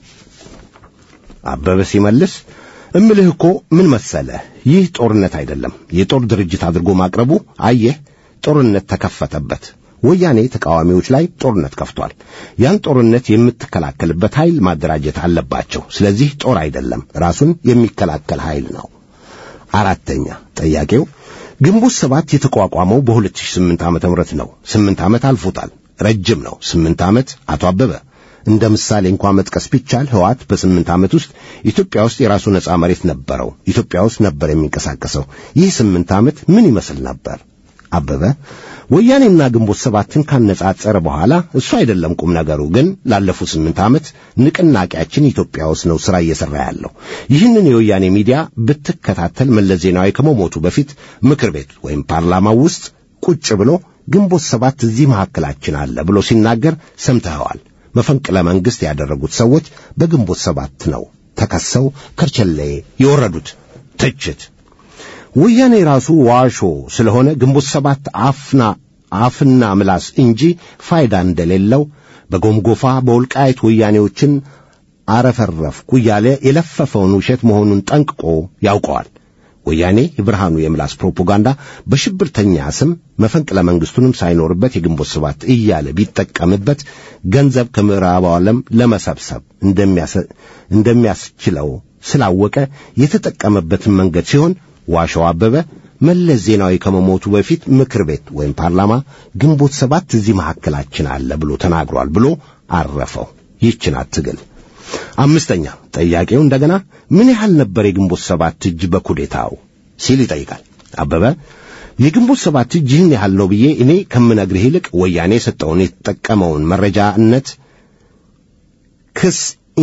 አበበ ሲመልስ እምልህ እኮ ምን መሰለህ፣ ይህ ጦርነት አይደለም። የጦር ድርጅት አድርጎ ማቅረቡ አየህ፣ ጦርነት ተከፈተበት። ወያኔ ተቃዋሚዎች ላይ ጦርነት ከፍቷል። ያን ጦርነት የምትከላከልበት ኃይል ማደራጀት አለባቸው። ስለዚህ ጦር አይደለም፣ ራሱን የሚከላከል ኃይል ነው። አራተኛ ጠያቄው ግንቦት ሰባት የተቋቋመው በ2008 ዓመተ ምህረት ነው። ስምንት ዓመት አልፎታል። ረጅም ነው። ስምንት ዓመት አቶ አበበ እንደ ምሳሌ እንኳን መጥቀስ ቢቻል ህዋት በስምንት ዓመት ውስጥ ኢትዮጵያ ውስጥ የራሱ ነጻ መሬት ነበረው። ኢትዮጵያ ውስጥ ነበር የሚንቀሳቀሰው። ይህ ስምንት ዓመት ምን ይመስል ነበር? አበበ ወያኔና ግንቦት ሰባትን ካነጻጸረ በኋላ እሱ አይደለም ቁም ነገሩ። ግን ላለፉት ስምንት ዓመት ንቅናቄያችን ኢትዮጵያ ውስጥ ነው ሥራ እየሠራ ያለው። ይህንን የወያኔ ሚዲያ ብትከታተል መለስ ዜናዊ ከመሞቱ በፊት ምክር ቤት ወይም ፓርላማው ውስጥ ቁጭ ብሎ ግንቦት ሰባት እዚህ መካከላችን አለ ብሎ ሲናገር ሰምተኸዋል። መፈንቅለ መንግሥት ያደረጉት ሰዎች በግንቦት ሰባት ነው ተከሰው ከርቸሌ የወረዱት። ትችት ወያኔ ራሱ ዋሾ ስለሆነ ግንቦት ሰባት አፍና አፍና ምላስ እንጂ ፋይዳ እንደሌለው በጎምጎፋ በወልቃይት ወያኔዎችን አረፈረፍኩ እያለ የለፈፈውን ውሸት መሆኑን ጠንቅቆ ያውቀዋል። ወያኔ የብርሃኑ የምላስ ፕሮፓጋንዳ በሽብርተኛ ስም መፈንቅለ መንግሥቱንም ሳይኖርበት የግንቦት ሰባት እያለ ቢጠቀምበት ገንዘብ ከምዕራቡ ዓለም ለመሰብሰብ እንደሚያስችለው ስላወቀ የተጠቀመበትን መንገድ ሲሆን ዋሻው አበበ መለስ ዜናዊ ከመሞቱ በፊት ምክር ቤት ወይም ፓርላማ ግንቦት ሰባት እዚህ መካከላችን አለ ብሎ ተናግሯል ብሎ አረፈው። ይህችን አትግል። አምስተኛ ጠያቄው እንደገና ምን ያህል ነበር የግንቦት ሰባት እጅ በኩዴታው ሲል ይጠይቃል። አበበ የግንቦት ሰባት እጅ ይህን ያህል ነው ብዬ እኔ ከምነግርህ ይልቅ ወያኔ የሰጠውን የተጠቀመውን መረጃነት ክስ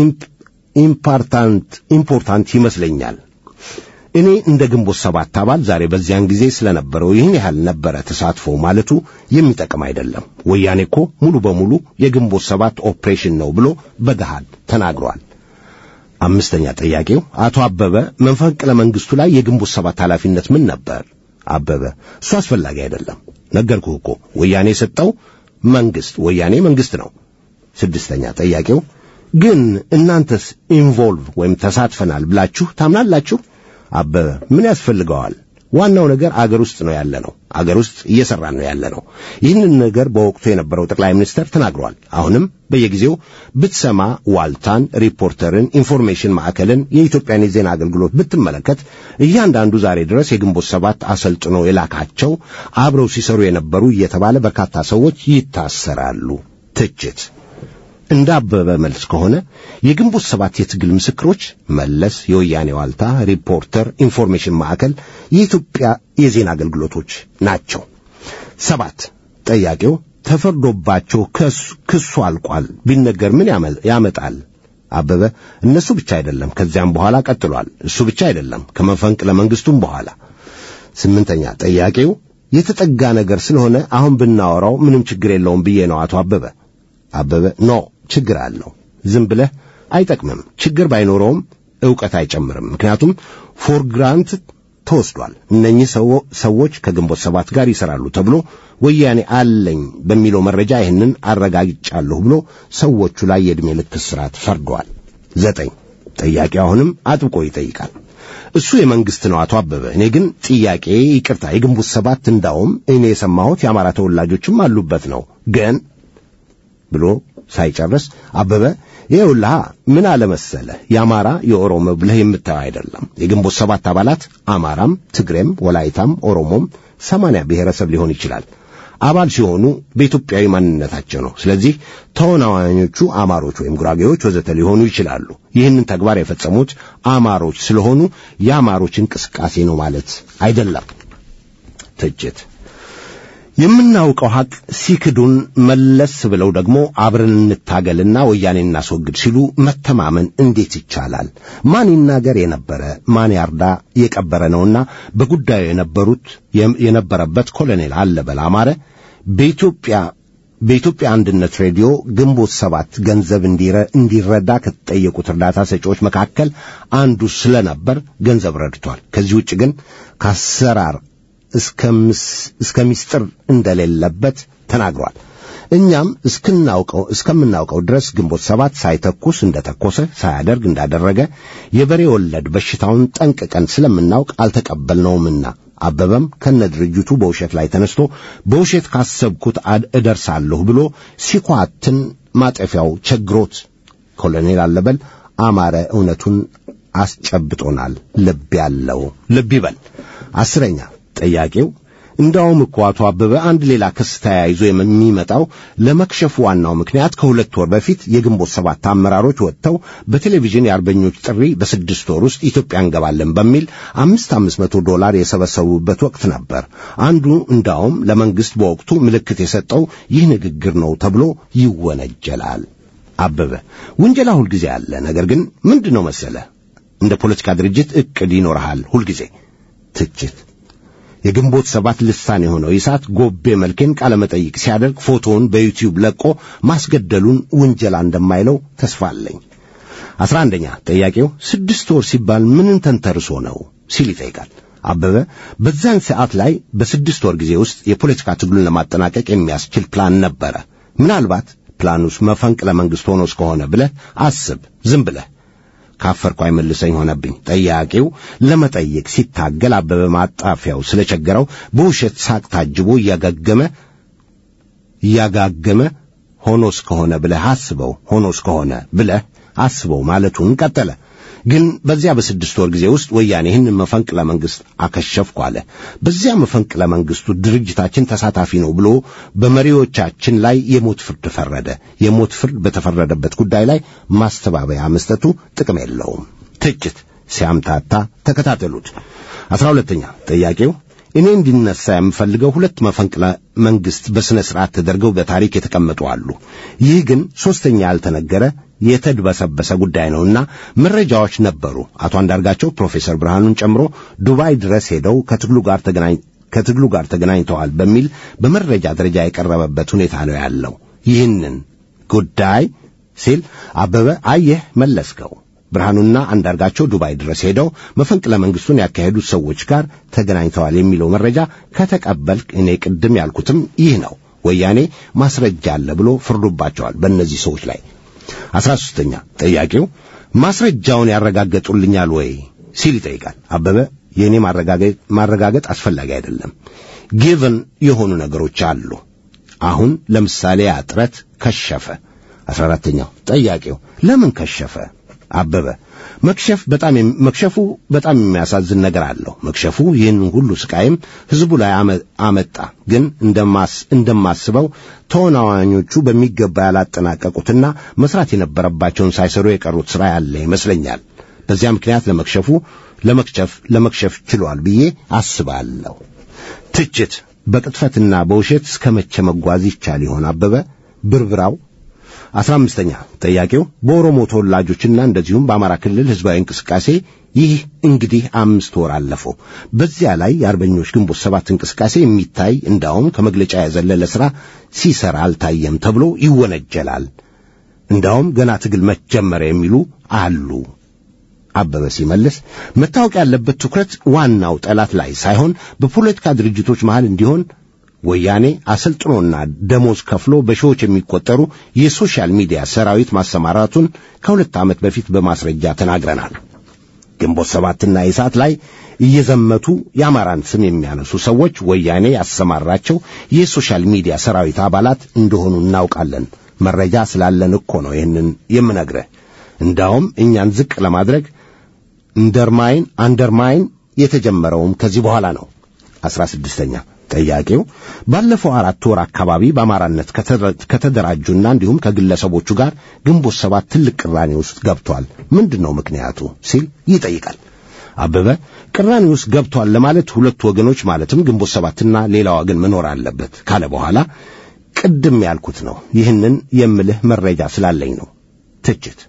ኢምፓርታንት ኢምፖርታንት ይመስለኛል። እኔ እንደ ግንቦት ሰባት አባል ዛሬ በዚያን ጊዜ ስለነበረው ይህን ያህል ነበረ ተሳትፎ ማለቱ የሚጠቅም አይደለም። ወያኔ እኮ ሙሉ በሙሉ የግንቦት ሰባት ኦፕሬሽን ነው ብሎ በገሃድ ተናግሯል። አምስተኛ ጥያቄው አቶ አበበ መፈንቅለ መንግሥቱ ላይ የግንቦት ሰባት ኃላፊነት ምን ነበር? አበበ እሱ አስፈላጊ አይደለም። ነገርኩህ እኮ ወያኔ የሰጠው መንግሥት ወያኔ መንግሥት ነው። ስድስተኛ ጥያቄው ግን እናንተስ ኢንቮልቭ ወይም ተሳትፈናል ብላችሁ ታምናላችሁ? አበበ ምን ያስፈልገዋል? ዋናው ነገር አገር ውስጥ ነው ያለ ነው። አገር ውስጥ እየሰራን ነው ያለ ነው። ይህንን ነገር በወቅቱ የነበረው ጠቅላይ ሚኒስተር ተናግሯል። አሁንም በየጊዜው ብትሰማ ዋልታን፣ ሪፖርተርን፣ ኢንፎርሜሽን ማዕከልን፣ የኢትዮጵያን የዜና አገልግሎት ብትመለከት እያንዳንዱ ዛሬ ድረስ የግንቦት ሰባት አሰልጥኖ የላካቸው አብረው ሲሰሩ የነበሩ እየተባለ በርካታ ሰዎች ይታሰራሉ። ትችት እንደ አበበ መልስ ከሆነ የግንቦት ሰባት የትግል ምስክሮች መለስ፣ የወያኔ ዋልታ፣ ሪፖርተር፣ ኢንፎርሜሽን ማዕከል፣ የኢትዮጵያ የዜና አገልግሎቶች ናቸው። ሰባት ጠያቂው ተፈርዶባቸው ክሱ አልቋል ቢነገር ምን ያመጣል? አበበ እነሱ ብቻ አይደለም፣ ከዚያም በኋላ ቀጥሏል። እሱ ብቻ አይደለም፣ ከመፈንቅለ መንግስቱም በኋላ። ስምንተኛ ጠያቂው የተጠጋ ነገር ስለሆነ አሁን ብናወራው ምንም ችግር የለውም ብዬ ነው አቶ አበበ። አበበ ኖ ችግር አለው። ዝም ብለህ አይጠቅምም። ችግር ባይኖረውም ዕውቀት አይጨምርም። ምክንያቱም ፎር ግራንት ተወስዷል። እነኚህ ሰዎች ከግንቦት ሰባት ጋር ይሰራሉ ተብሎ ወያኔ አለኝ በሚለው መረጃ ይህንን አረጋግጫለሁ ብሎ ሰዎቹ ላይ የዕድሜ ልክ እስራት ፈርደዋል። ዘጠኝ ጠያቂ አሁንም አጥብቆ ይጠይቃል። እሱ የመንግስት ነው አቶ አበበ። እኔ ግን ጥያቄ ይቅርታ፣ የግንቦት ሰባት እንዳውም እኔ የሰማሁት የአማራ ተወላጆችም አሉበት ነው ግን ብሎ ሳይጨርስ አበበ ይኸውልሃ ምን አለመሰለህ የአማራ የኦሮሞ ብለህ የምታየው አይደለም። የግንቦት ሰባት አባላት አማራም፣ ትግሬም፣ ወላይታም ኦሮሞም ሰማንያ ብሔረሰብ ሊሆን ይችላል አባል ሲሆኑ በኢትዮጵያዊ ማንነታቸው ነው። ስለዚህ ተወናዋኞቹ አማሮች ወይም ጉራጌዎች ወዘተ ሊሆኑ ይችላሉ። ይህንን ተግባር የፈጸሙት አማሮች ስለሆኑ የአማሮች እንቅስቃሴ ነው ማለት አይደለም። ትችት የምናውቀው ሐቅ ሲክዱን መለስ ብለው ደግሞ አብረን እንታገልና ወያኔ እናስወግድ ሲሉ መተማመን እንዴት ይቻላል? ማን ይናገር የነበረ ማን ያርዳ የቀበረ ነውና በጉዳዩ የነበሩት የነበረበት ኮሎኔል አለበል አማረ በኢትዮጵያ በኢትዮጵያ አንድነት ሬዲዮ ግንቦት ሰባት ገንዘብ እንዲረዳ ከተጠየቁት እርዳታ ሰጪዎች መካከል አንዱ ስለነበር ገንዘብ ረድቷል። ከዚህ ውጭ ግን ከአሰራር እስከ ምስጢር እንደሌለበት ተናግሯል። እኛም እስክናውቀው እስከምናውቀው ድረስ ግንቦት ሰባት ሳይተኩስ እንደተኮሰ ሳያደርግ እንዳደረገ የበሬ ወለድ በሽታውን ጠንቅቀን ስለምናውቅ አልተቀበልነውምና አበበም ከነ ድርጅቱ በውሸት ላይ ተነስቶ በውሸት ካሰብኩት እደርሳለሁ ብሎ ሲኳትን ማጠፊያው ቸግሮት ኮሎኔል አለበል አማረ እውነቱን አስጨብጦናል። ልብ ያለው ልብ ይበል። አስረኛ ጠያቂው እንዳውም እኮ አቶ አበበ አንድ ሌላ ክስ ተያይዞ የሚመጣው ለመክሸፉ ዋናው ምክንያት ከሁለት ወር በፊት የግንቦት ሰባት አመራሮች ወጥተው በቴሌቪዥን የአርበኞች ጥሪ በስድስት ወር ውስጥ ኢትዮጵያ እንገባለን በሚል አምስት አምስት መቶ ዶላር የሰበሰቡበት ወቅት ነበር። አንዱ እንዳውም ለመንግስት በወቅቱ ምልክት የሰጠው ይህ ንግግር ነው ተብሎ ይወነጀላል። አበበ ውንጀላ ሁልጊዜ አለ። ነገር ግን ምንድን ነው መሰለ እንደ ፖለቲካ ድርጅት ዕቅድ ይኖርሃል ሁልጊዜ ትችት የግንቦት ሰባት ልሳን የሆነው ይሳት ጎቤ መልኬን ቃለ መጠይቅ ሲያደርግ ፎቶውን በዩቲዩብ ለቆ ማስገደሉን ውንጀላ እንደማይለው ተስፋ አለኝ። አስራ አንደኛ ጠያቄው ስድስት ወር ሲባል ምንን ተንተርሶ ነው ሲል ይጠይቃል። አበበ በዛን ሰዓት ላይ በስድስት ወር ጊዜ ውስጥ የፖለቲካ ትግሉን ለማጠናቀቅ የሚያስችል ፕላን ነበረ። ምናልባት ፕላኑስ መፈንቅለ መንግሥት ሆኖ እስከሆነ ብለህ አስብ። ዝም ብለህ ካፈርኩ አይመልሰኝ ሆነብኝ። ጠያቂው ለመጠየቅ ሲታገል አበበ ማጣፊያው ስለቸገረው በውሸት ሳቅ ታጅቦ እያጋገመ እያጋገመ ሆኖ እስከሆነ ብለህ አስበው ሆኖ እስከሆነ ብለህ አስበው ማለቱን ቀጠለ። ግን በዚያ በስድስት ወር ጊዜ ውስጥ ወያኔ ይህንን መፈንቅለ መንግሥት አከሸፍኩ አለ። በዚያ መፈንቅለ መንግሥቱ ድርጅታችን ተሳታፊ ነው ብሎ በመሪዎቻችን ላይ የሞት ፍርድ ፈረደ። የሞት ፍርድ በተፈረደበት ጉዳይ ላይ ማስተባበያ መስጠቱ ጥቅም የለውም። ትችት ሲያምታታ ተከታተሉት። አስራ ሁለተኛ ጥያቄው እኔ እንዲነሳ የምፈልገው ሁለት መፈንቅለ መንግሥት በሥነ ሥርዓት ተደርገው በታሪክ የተቀመጡ አሉ። ይህ ግን ሦስተኛ ያልተነገረ የተድበሰበሰ ጉዳይ ነውና መረጃዎች ነበሩ። አቶ አንዳርጋቸው ፕሮፌሰር ብርሃኑን ጨምሮ ዱባይ ድረስ ሄደው ከትግሉ ጋር ተገናኝ ከትግሉ ጋር ተገናኝተዋል በሚል በመረጃ ደረጃ የቀረበበት ሁኔታ ነው ያለው። ይህንን ጉዳይ ሲል አበበ አየህ መለስከው ብርሃኑና አንዳርጋቸው ዱባይ ድረስ ሄደው መፈንቅለ መንግሥቱን ያካሄዱት ሰዎች ጋር ተገናኝተዋል የሚለው መረጃ ከተቀበልክ እኔ ቅድም ያልኩትም ይህ ነው። ወያኔ ማስረጃ አለ ብሎ ፍርዶባቸዋል በእነዚህ ሰዎች ላይ። አስራ ሦስተኛ ጥያቄው ማስረጃውን ያረጋገጡልኛል ወይ ሲል ይጠይቃል። አበበ የእኔ ማረጋገጥ አስፈላጊ አይደለም፣ ጊቭን የሆኑ ነገሮች አሉ። አሁን ለምሳሌ ያ ጥረት ከሸፈ። አስራ አራተኛው ጥያቄው ለምን ከሸፈ? አበበ መክሸፍ በጣም የም- መክሸፉ በጣም የሚያሳዝን ነገር አለው። መክሸፉ ይህን ሁሉ ስቃይም ህዝቡ ላይ አመ- አመጣ። ግን እንደማስ እንደማስበው ተወናዋኞቹ በሚገባ ያላጠናቀቁትና መስራት የነበረባቸውን ሳይሰሩ የቀሩት ስራ ያለ ይመስለኛል። በዚያ ምክንያት ለመክሸፉ ለመክሸፍ ለመክሸፍ ችሏል ብዬ አስባለሁ። ትችት በቅጥፈትና በውሸት እስከ መቼ መጓዝ ይቻል ይሆን? አበበ ብርብራው አስራ አምስተኛ ጥያቄው በኦሮሞ ተወላጆችና እንደዚሁም በአማራ ክልል ህዝባዊ እንቅስቃሴ ይህ እንግዲህ አምስት ወር አለፈው። በዚያ ላይ የአርበኞች ግንቦት ሰባት እንቅስቃሴ የሚታይ እንዳውም ከመግለጫ የዘለለ ሥራ ሲሰራ አልታየም ተብሎ ይወነጀላል። እንዳውም ገና ትግል መጀመረ የሚሉ አሉ። አበበ ሲመልስ መታወቅ ያለበት ትኩረት ዋናው ጠላት ላይ ሳይሆን በፖለቲካ ድርጅቶች መሃል እንዲሆን ወያኔ አሰልጥኖና ደሞዝ ከፍሎ በሺዎች የሚቆጠሩ የሶሻል ሚዲያ ሰራዊት ማሰማራቱን ከሁለት ዓመት በፊት በማስረጃ ተናግረናል። ግንቦት ሰባትና ኢሳት ላይ እየዘመቱ የአማራን ስም የሚያነሱ ሰዎች ወያኔ ያሰማራቸው የሶሻል ሚዲያ ሰራዊት አባላት እንደሆኑ እናውቃለን። መረጃ ስላለን እኮ ነው ይህንን የምነግርህ። እንዳውም እኛን ዝቅ ለማድረግ እንደርማይን አንደርማይን የተጀመረውም ከዚህ በኋላ ነው። አስራ ስድስተኛ ጥያቄው ባለፈው አራት ወር አካባቢ በአማራነት ከተረ- ከተደራጁና እንዲሁም ከግለሰቦቹ ጋር ግንቦት ሰባት ትልቅ ቅራኔ ውስጥ ገብቷል። ምንድን ነው ምክንያቱ ሲል ይጠይቃል። አበበ ቅራኔ ውስጥ ገብቷል ለማለት ሁለት ወገኖች ማለትም ግንቦት ሰባትና ሌላ ወገን መኖር አለበት ካለ በኋላ ቅድም ያልኩት ነው። ይህንን የምልህ መረጃ ስላለኝ ነው። ትችት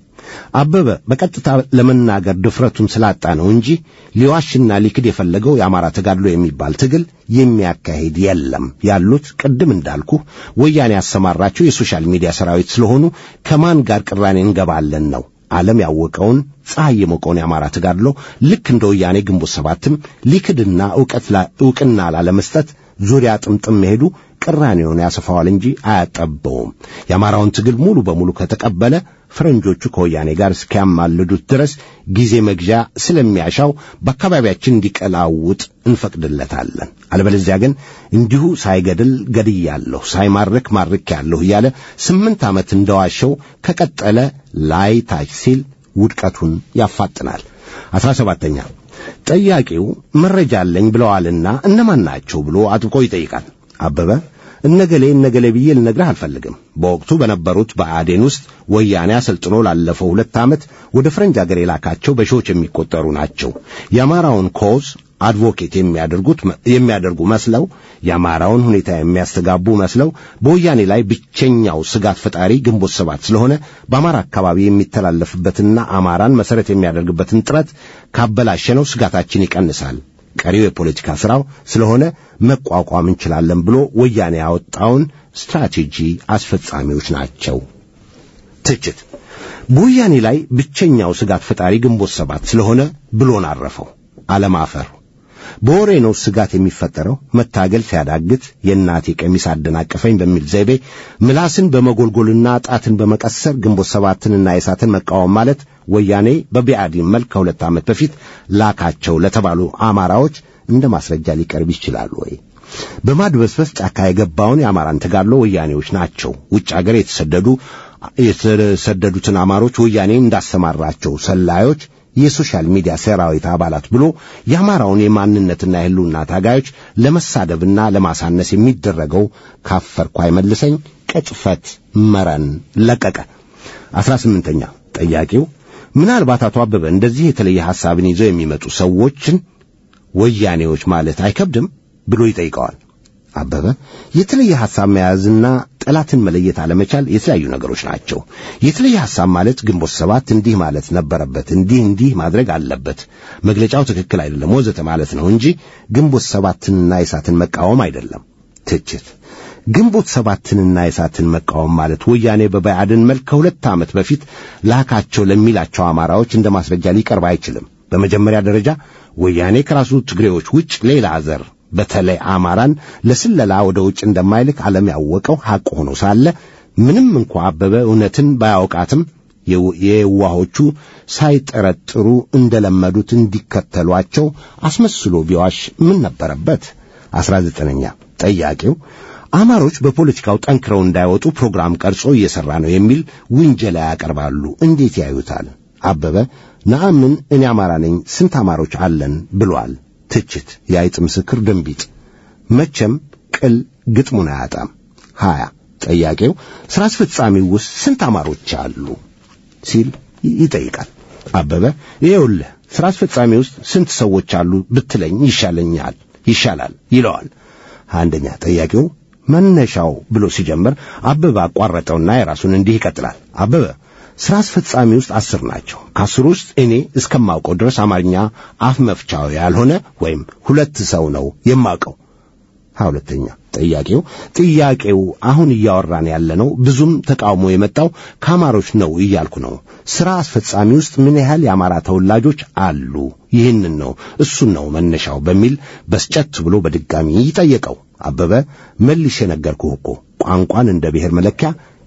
አበበ በቀጥታ ለመናገር ድፍረቱን ስላጣ ነው እንጂ ሊዋሽና ሊክድ የፈለገው የአማራ ተጋድሎ የሚባል ትግል የሚያካሂድ የለም። ያሉት ቅድም እንዳልኩ ወያኔ ያሰማራቸው የሶሻል ሚዲያ ሰራዊት ስለሆኑ ከማን ጋር ቅራኔ እንገባለን ነው። ዓለም ያወቀውን ፀሐይ የሞቀውን የአማራ ተጋድሎ ልክ እንደ ወያኔ ግንቦት ሰባትም ሊክድና ዕውቀት ላ- ዕውቅና ላለመስጠት ዙሪያ ጥምጥም መሄዱ ቅራኔውን ያሰፋዋል እንጂ አያጠበውም። የአማራውን ትግል ሙሉ በሙሉ ከተቀበለ ፈረንጆቹ ከወያኔ ጋር እስኪያማልዱት ድረስ ጊዜ መግዣ ስለሚያሻው በአካባቢያችን እንዲቀላውጥ እንፈቅድለታለን። አለበለዚያ ግን እንዲሁ ሳይገድል ገድያለሁ፣ ሳይማርክ ማርኬያለሁ እያለ ስምንት ዓመት እንደዋሸው ከቀጠለ ላይ ታች ሲል ውድቀቱን ያፋጥናል። አስራ ሰባተኛ ጠያቂው መረጃ አለኝ ብለዋልና እነማን ናቸው ብሎ አጥብቆ ይጠይቃል። አበበ እነገሌ እነገሌ ብዬ ልነግርህ አልፈልግም። በወቅቱ በነበሩት በአዴን ውስጥ ወያኔ አሰልጥኖ ላለፈው ሁለት ዓመት ወደ ፈረንጅ አገር የላካቸው በሺዎች የሚቆጠሩ ናቸው። የአማራውን ኮዝ አድቮኬት የሚያደርጉት የሚያደርጉ መስለው የአማራውን ሁኔታ የሚያስተጋቡ መስለው በወያኔ ላይ ብቸኛው ስጋት ፈጣሪ ግንቦት ሰባት ስለሆነ በአማራ አካባቢ የሚተላለፍበትና አማራን መሰረት የሚያደርግበትን ጥረት ካበላሸነው ስጋታችን ይቀንሳል። ቀሪው የፖለቲካ ሥራው ስለሆነ መቋቋም እንችላለን ብሎ ወያኔ ያወጣውን ስትራቴጂ አስፈጻሚዎች ናቸው። ትችት በወያኔ ላይ ብቸኛው ስጋት ፈጣሪ ግንቦት ሰባት ስለሆነ ብሎን አረፈው። አለማፈር በወሬ ነው ስጋት የሚፈጠረው። መታገል ሲያዳግት የእናቴ ቀሚስ አደናቀፈኝ በሚል ዘይቤ ምላስን በመጎልጎልና ጣትን በመቀሰር ግንቦት ሰባትንና የሳትን መቃወም ማለት ወያኔ በቢአዲን መልክ ከሁለት ዓመት በፊት ላካቸው ለተባሉ አማራዎች እንደ ማስረጃ ሊቀርብ ይችላል ወይ? በማድበስበስ ጫካ የገባውን የአማራን ተጋድሎ ወያኔዎች ናቸው። ውጭ አገር የተሰደዱ የተሰደዱትን አማሮች ወያኔ እንዳሰማራቸው ሰላዮች የሶሻል ሚዲያ ሰራዊት አባላት ብሎ የአማራውን የማንነትና የህልውና ታጋዮች ለመሳደብና ለማሳነስ የሚደረገው ካፈርኩ አይመልሰኝ ቅጥፈት መረን ለቀቀ። አስራ ስምንተኛ ጠያቂው ምናልባት አቶ አበበ እንደዚህ የተለየ ሐሳብን ይዘው የሚመጡ ሰዎችን ወያኔዎች ማለት አይከብድም ብሎ ይጠይቀዋል። አበበ የተለየ ሐሳብ መያዝና ጠላትን መለየት አለመቻል የተለያዩ ነገሮች ናቸው። የተለየ ሐሳብ ማለት ግንቦት ሰባት እንዲህ ማለት ነበረበት፣ እንዲህ እንዲህ ማድረግ አለበት፣ መግለጫው ትክክል አይደለም ወዘተ ማለት ነው እንጂ ግንቦት ሰባትንና የሳትን መቃወም አይደለም። ትችት ግንቦት ሰባትንና የሳትን መቃወም ማለት ወያኔ በባዕድን መልክ ከሁለት ዓመት በፊት ላካቸው ለሚላቸው አማራዎች እንደ ማስረጃ ሊቀርብ አይችልም። በመጀመሪያ ደረጃ ወያኔ ከራሱ ትግሬዎች ውጭ ሌላ ዘር በተለይ አማራን ለስለላ ወደ ውጭ እንደማይልክ ዓለም ያወቀው ሐቅ ሆኖ ሳለ ምንም እንኳ አበበ እውነትን ባያውቃትም የዋሆቹ ሳይጠረጥሩ እንደለመዱት እንዲከተሏቸው አስመስሎ ቢዋሽ ምን ነበረበት? አስራ ዘጠነኛ ጠያቂው አማሮች በፖለቲካው ጠንክረው እንዳይወጡ ፕሮግራም ቀርጾ እየሠራ ነው የሚል ውንጀላ ያቀርባሉ። እንዴት ያዩታል? አበበ ነአምን እኔ አማራ ነኝ ስንት አማሮች አለን ብሏል። ትችት የአይጥ ምስክር ድንቢጥ መቼም ቅል ግጥሙን አያጣም። ሀያ ጠያቄው ሥራ አስፈጻሚው ውስጥ ስንት አማሮች አሉ ሲል ይጠይቃል። አበበ ይኸውልህ ሥራ አስፈጻሚ ውስጥ ስንት ሰዎች አሉ ብትለኝ ይሻለኛል ይሻላል ይለዋል። አንደኛ ጠያቂው መነሻው ብሎ ሲጀምር አበበ አቋረጠውና የራሱን እንዲህ ይቀጥላል። አበበ ሥራ አስፈጻሚ ውስጥ አስር ናቸው። ከአስሩ ውስጥ እኔ እስከማውቀው ድረስ አማርኛ አፍ መፍቻው ያልሆነ ወይም ሁለት ሰው ነው የማውቀው። ሀያ ሁለተኛ ጥያቄው ጥያቄው አሁን እያወራን ያለነው ብዙም ተቃውሞ የመጣው ከአማሮች ነው እያልኩ ነው። ሥራ አስፈጻሚ ውስጥ ምን ያህል የአማራ ተወላጆች አሉ? ይህንን ነው እሱን ነው መነሻው በሚል በስጨት ብሎ በድጋሚ ይጠየቀው። አበበ መልሼ ነገርኩህ እኮ ቋንቋን እንደ ብሔር መለኪያ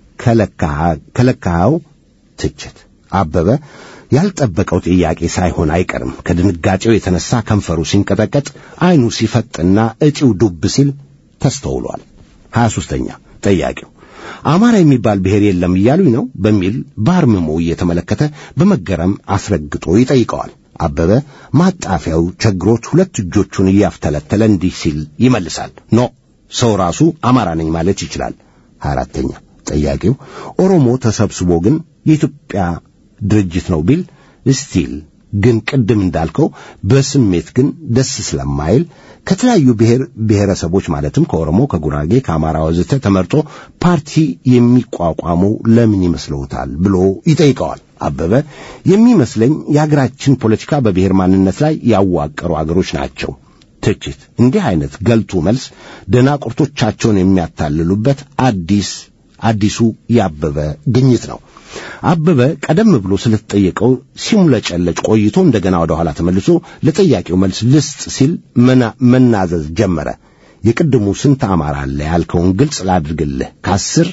ከለካኸው። ትችት አበበ ያልጠበቀው ጥያቄ ሳይሆን አይቀርም። ከድንጋጤው የተነሳ ከንፈሩ ሲንቀጠቀጥ ዓይኑ ሲፈጥና እጪው ዱብ ሲል ተስተውሏል። ሀያ ሦስተኛ ጠያቂው አማራ የሚባል ብሔር የለም እያሉኝ ነው በሚል በአርምሞ እየተመለከተ በመገረም አስረግጦ ይጠይቀዋል። አበበ ማጣፊያው ቸግሮት ሁለት እጆቹን እያፍተለተለ እንዲህ ሲል ይመልሳል። ኖ ሰው ራሱ አማራ ነኝ ማለት ይችላል። ሀያ አራተኛ ጠያቂው ኦሮሞ ተሰብስቦ ግን የኢትዮጵያ ድርጅት ነው ቢል ስቲል ግን ቅድም እንዳልከው በስሜት ግን ደስ ስለማይል ከተለያዩ ብሔር ብሔረሰቦች ማለትም ከኦሮሞ፣ ከጉራጌ፣ ከአማራ ወዘተ ተመርጦ ፓርቲ የሚቋቋመው ለምን ይመስለውታል ብሎ ይጠይቀዋል። አበበ የሚመስለኝ የሀገራችን ፖለቲካ በብሔር ማንነት ላይ ያዋቀሩ አገሮች ናቸው። ትችት እንዲህ አይነት ገልቱ መልስ ደናቁርቶቻቸውን የሚያታልሉበት አዲስ አዲሱ የአበበ ግኝት ነው። አበበ ቀደም ብሎ ስለተጠየቀው ሲሙለጨለጭ ቆይቶ እንደገና ወደ ኋላ ተመልሶ ለጠያቂው መልስ ልስጥ ሲል መናዘዝ ጀመረ። የቅድሙ ስንት አማራ አለ ያልከውን ግልጽ ላድርግልህ። ከአስር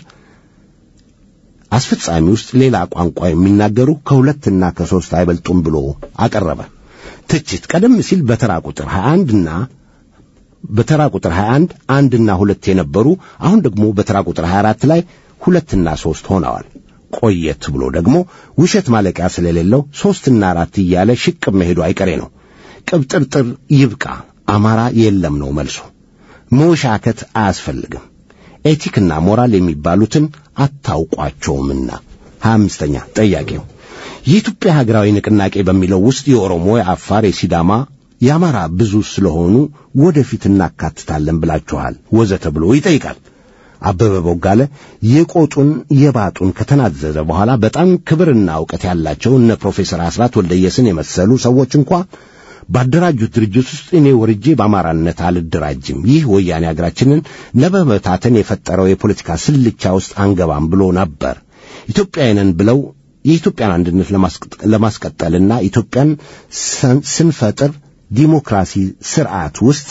አስፈጻሚ ውስጥ ሌላ ቋንቋ የሚናገሩ ከሁለትና ከሦስት አይበልጡም ብሎ አቀረበ። ትችት ቀደም ሲል በተራ ቁጥር 21 እና በተራ ቁጥር 21 አንድና ሁለት የነበሩ አሁን ደግሞ በተራ ቁጥር 24 ላይ ሁለትና ሦስት ሆነዋል። ቆየት ብሎ ደግሞ ውሸት ማለቂያ ስለሌለው ሦስትና አራት እያለ ሽቅብ መሄዱ አይቀሬ ነው። ቅብጥርጥር ይብቃ፣ አማራ የለም ነው መልሱ። መወሻከት አያስፈልግም። ኤቲክና ሞራል የሚባሉትን አታውቋቸውምና። ሀያ አምስተኛ ጠያቄው የኢትዮጵያ ሀገራዊ ንቅናቄ በሚለው ውስጥ የኦሮሞ፣ የአፋር፣ የሲዳማ፣ የአማራ ብዙ ስለሆኑ ወደፊት እናካትታለን ብላችኋል ወዘተ ብሎ ይጠይቃል። አበበ ቦጋለ የቆጡን የባጡን ከተናዘዘ በኋላ በጣም ክብርና እውቀት ያላቸው እነ ፕሮፌሰር አስራት ወልደየስን የመሰሉ ሰዎች እንኳ ባደራጁት ድርጅት ውስጥ እኔ ወርጄ በአማራነት አልደራጅም፣ ይህ ወያኔ ሀገራችንን ለመበታተን የፈጠረው የፖለቲካ ስልቻ ውስጥ አንገባም ብሎ ነበር። ኢትዮጵያውያንን ብለው የኢትዮጵያን አንድነት ለማስቀጠልና ኢትዮጵያን ስንፈጥር ዲሞክራሲ ስርዓት ውስጥ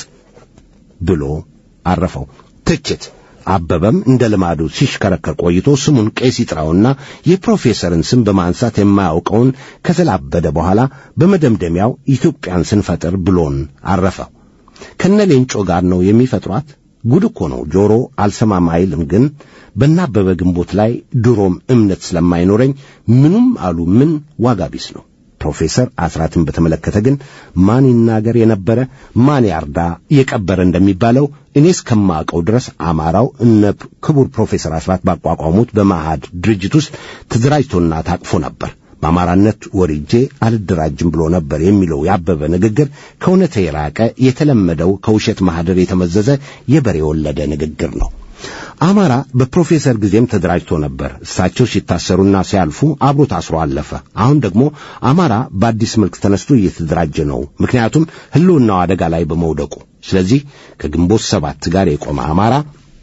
ብሎ አረፈው። ትችት አበበም እንደ ልማዱ ሲሽከረከር ቆይቶ ስሙን ቄስ ይጥራውና የፕሮፌሰርን ስም በማንሳት የማያውቀውን ከተላበደ በኋላ በመደምደሚያው ኢትዮጵያን ስንፈጥር ብሎን አረፈው። ከነ ሌንጮ ጋር ነው የሚፈጥሯት። ጉድ እኮ ነው። ጆሮ አልሰማም አይልም። ግን በናበበ ግንቦት ላይ ድሮም እምነት ስለማይኖረኝ ምኑም አሉ ምን ዋጋ ቢስ ነው። ፕሮፌሰር አስራትን በተመለከተ ግን ማን ይናገር የነበረ ማን ያርዳ የቀበረ እንደሚባለው እኔ እስከማውቀው ድረስ አማራው እነ ክቡር ፕሮፌሰር አስራት ባቋቋሙት በማዕድ ድርጅት ውስጥ ተደራጅቶና ታቅፎ ነበር። በአማራነት ወርጄ አልደራጅም ብሎ ነበር የሚለው ያበበ ንግግር ከእውነት የራቀ የተለመደው ከውሸት ማህደር የተመዘዘ የበሬ የወለደ ንግግር ነው። አማራ በፕሮፌሰር ጊዜም ተደራጅቶ ነበር። እሳቸው ሲታሰሩና ሲያልፉ አብሮ ታስሮ አለፈ። አሁን ደግሞ አማራ በአዲስ መልክ ተነስቶ እየተደራጀ ነው። ምክንያቱም ሕልውናው አደጋ ላይ በመውደቁ። ስለዚህ ከግንቦት ሰባት ጋር የቆመ አማራ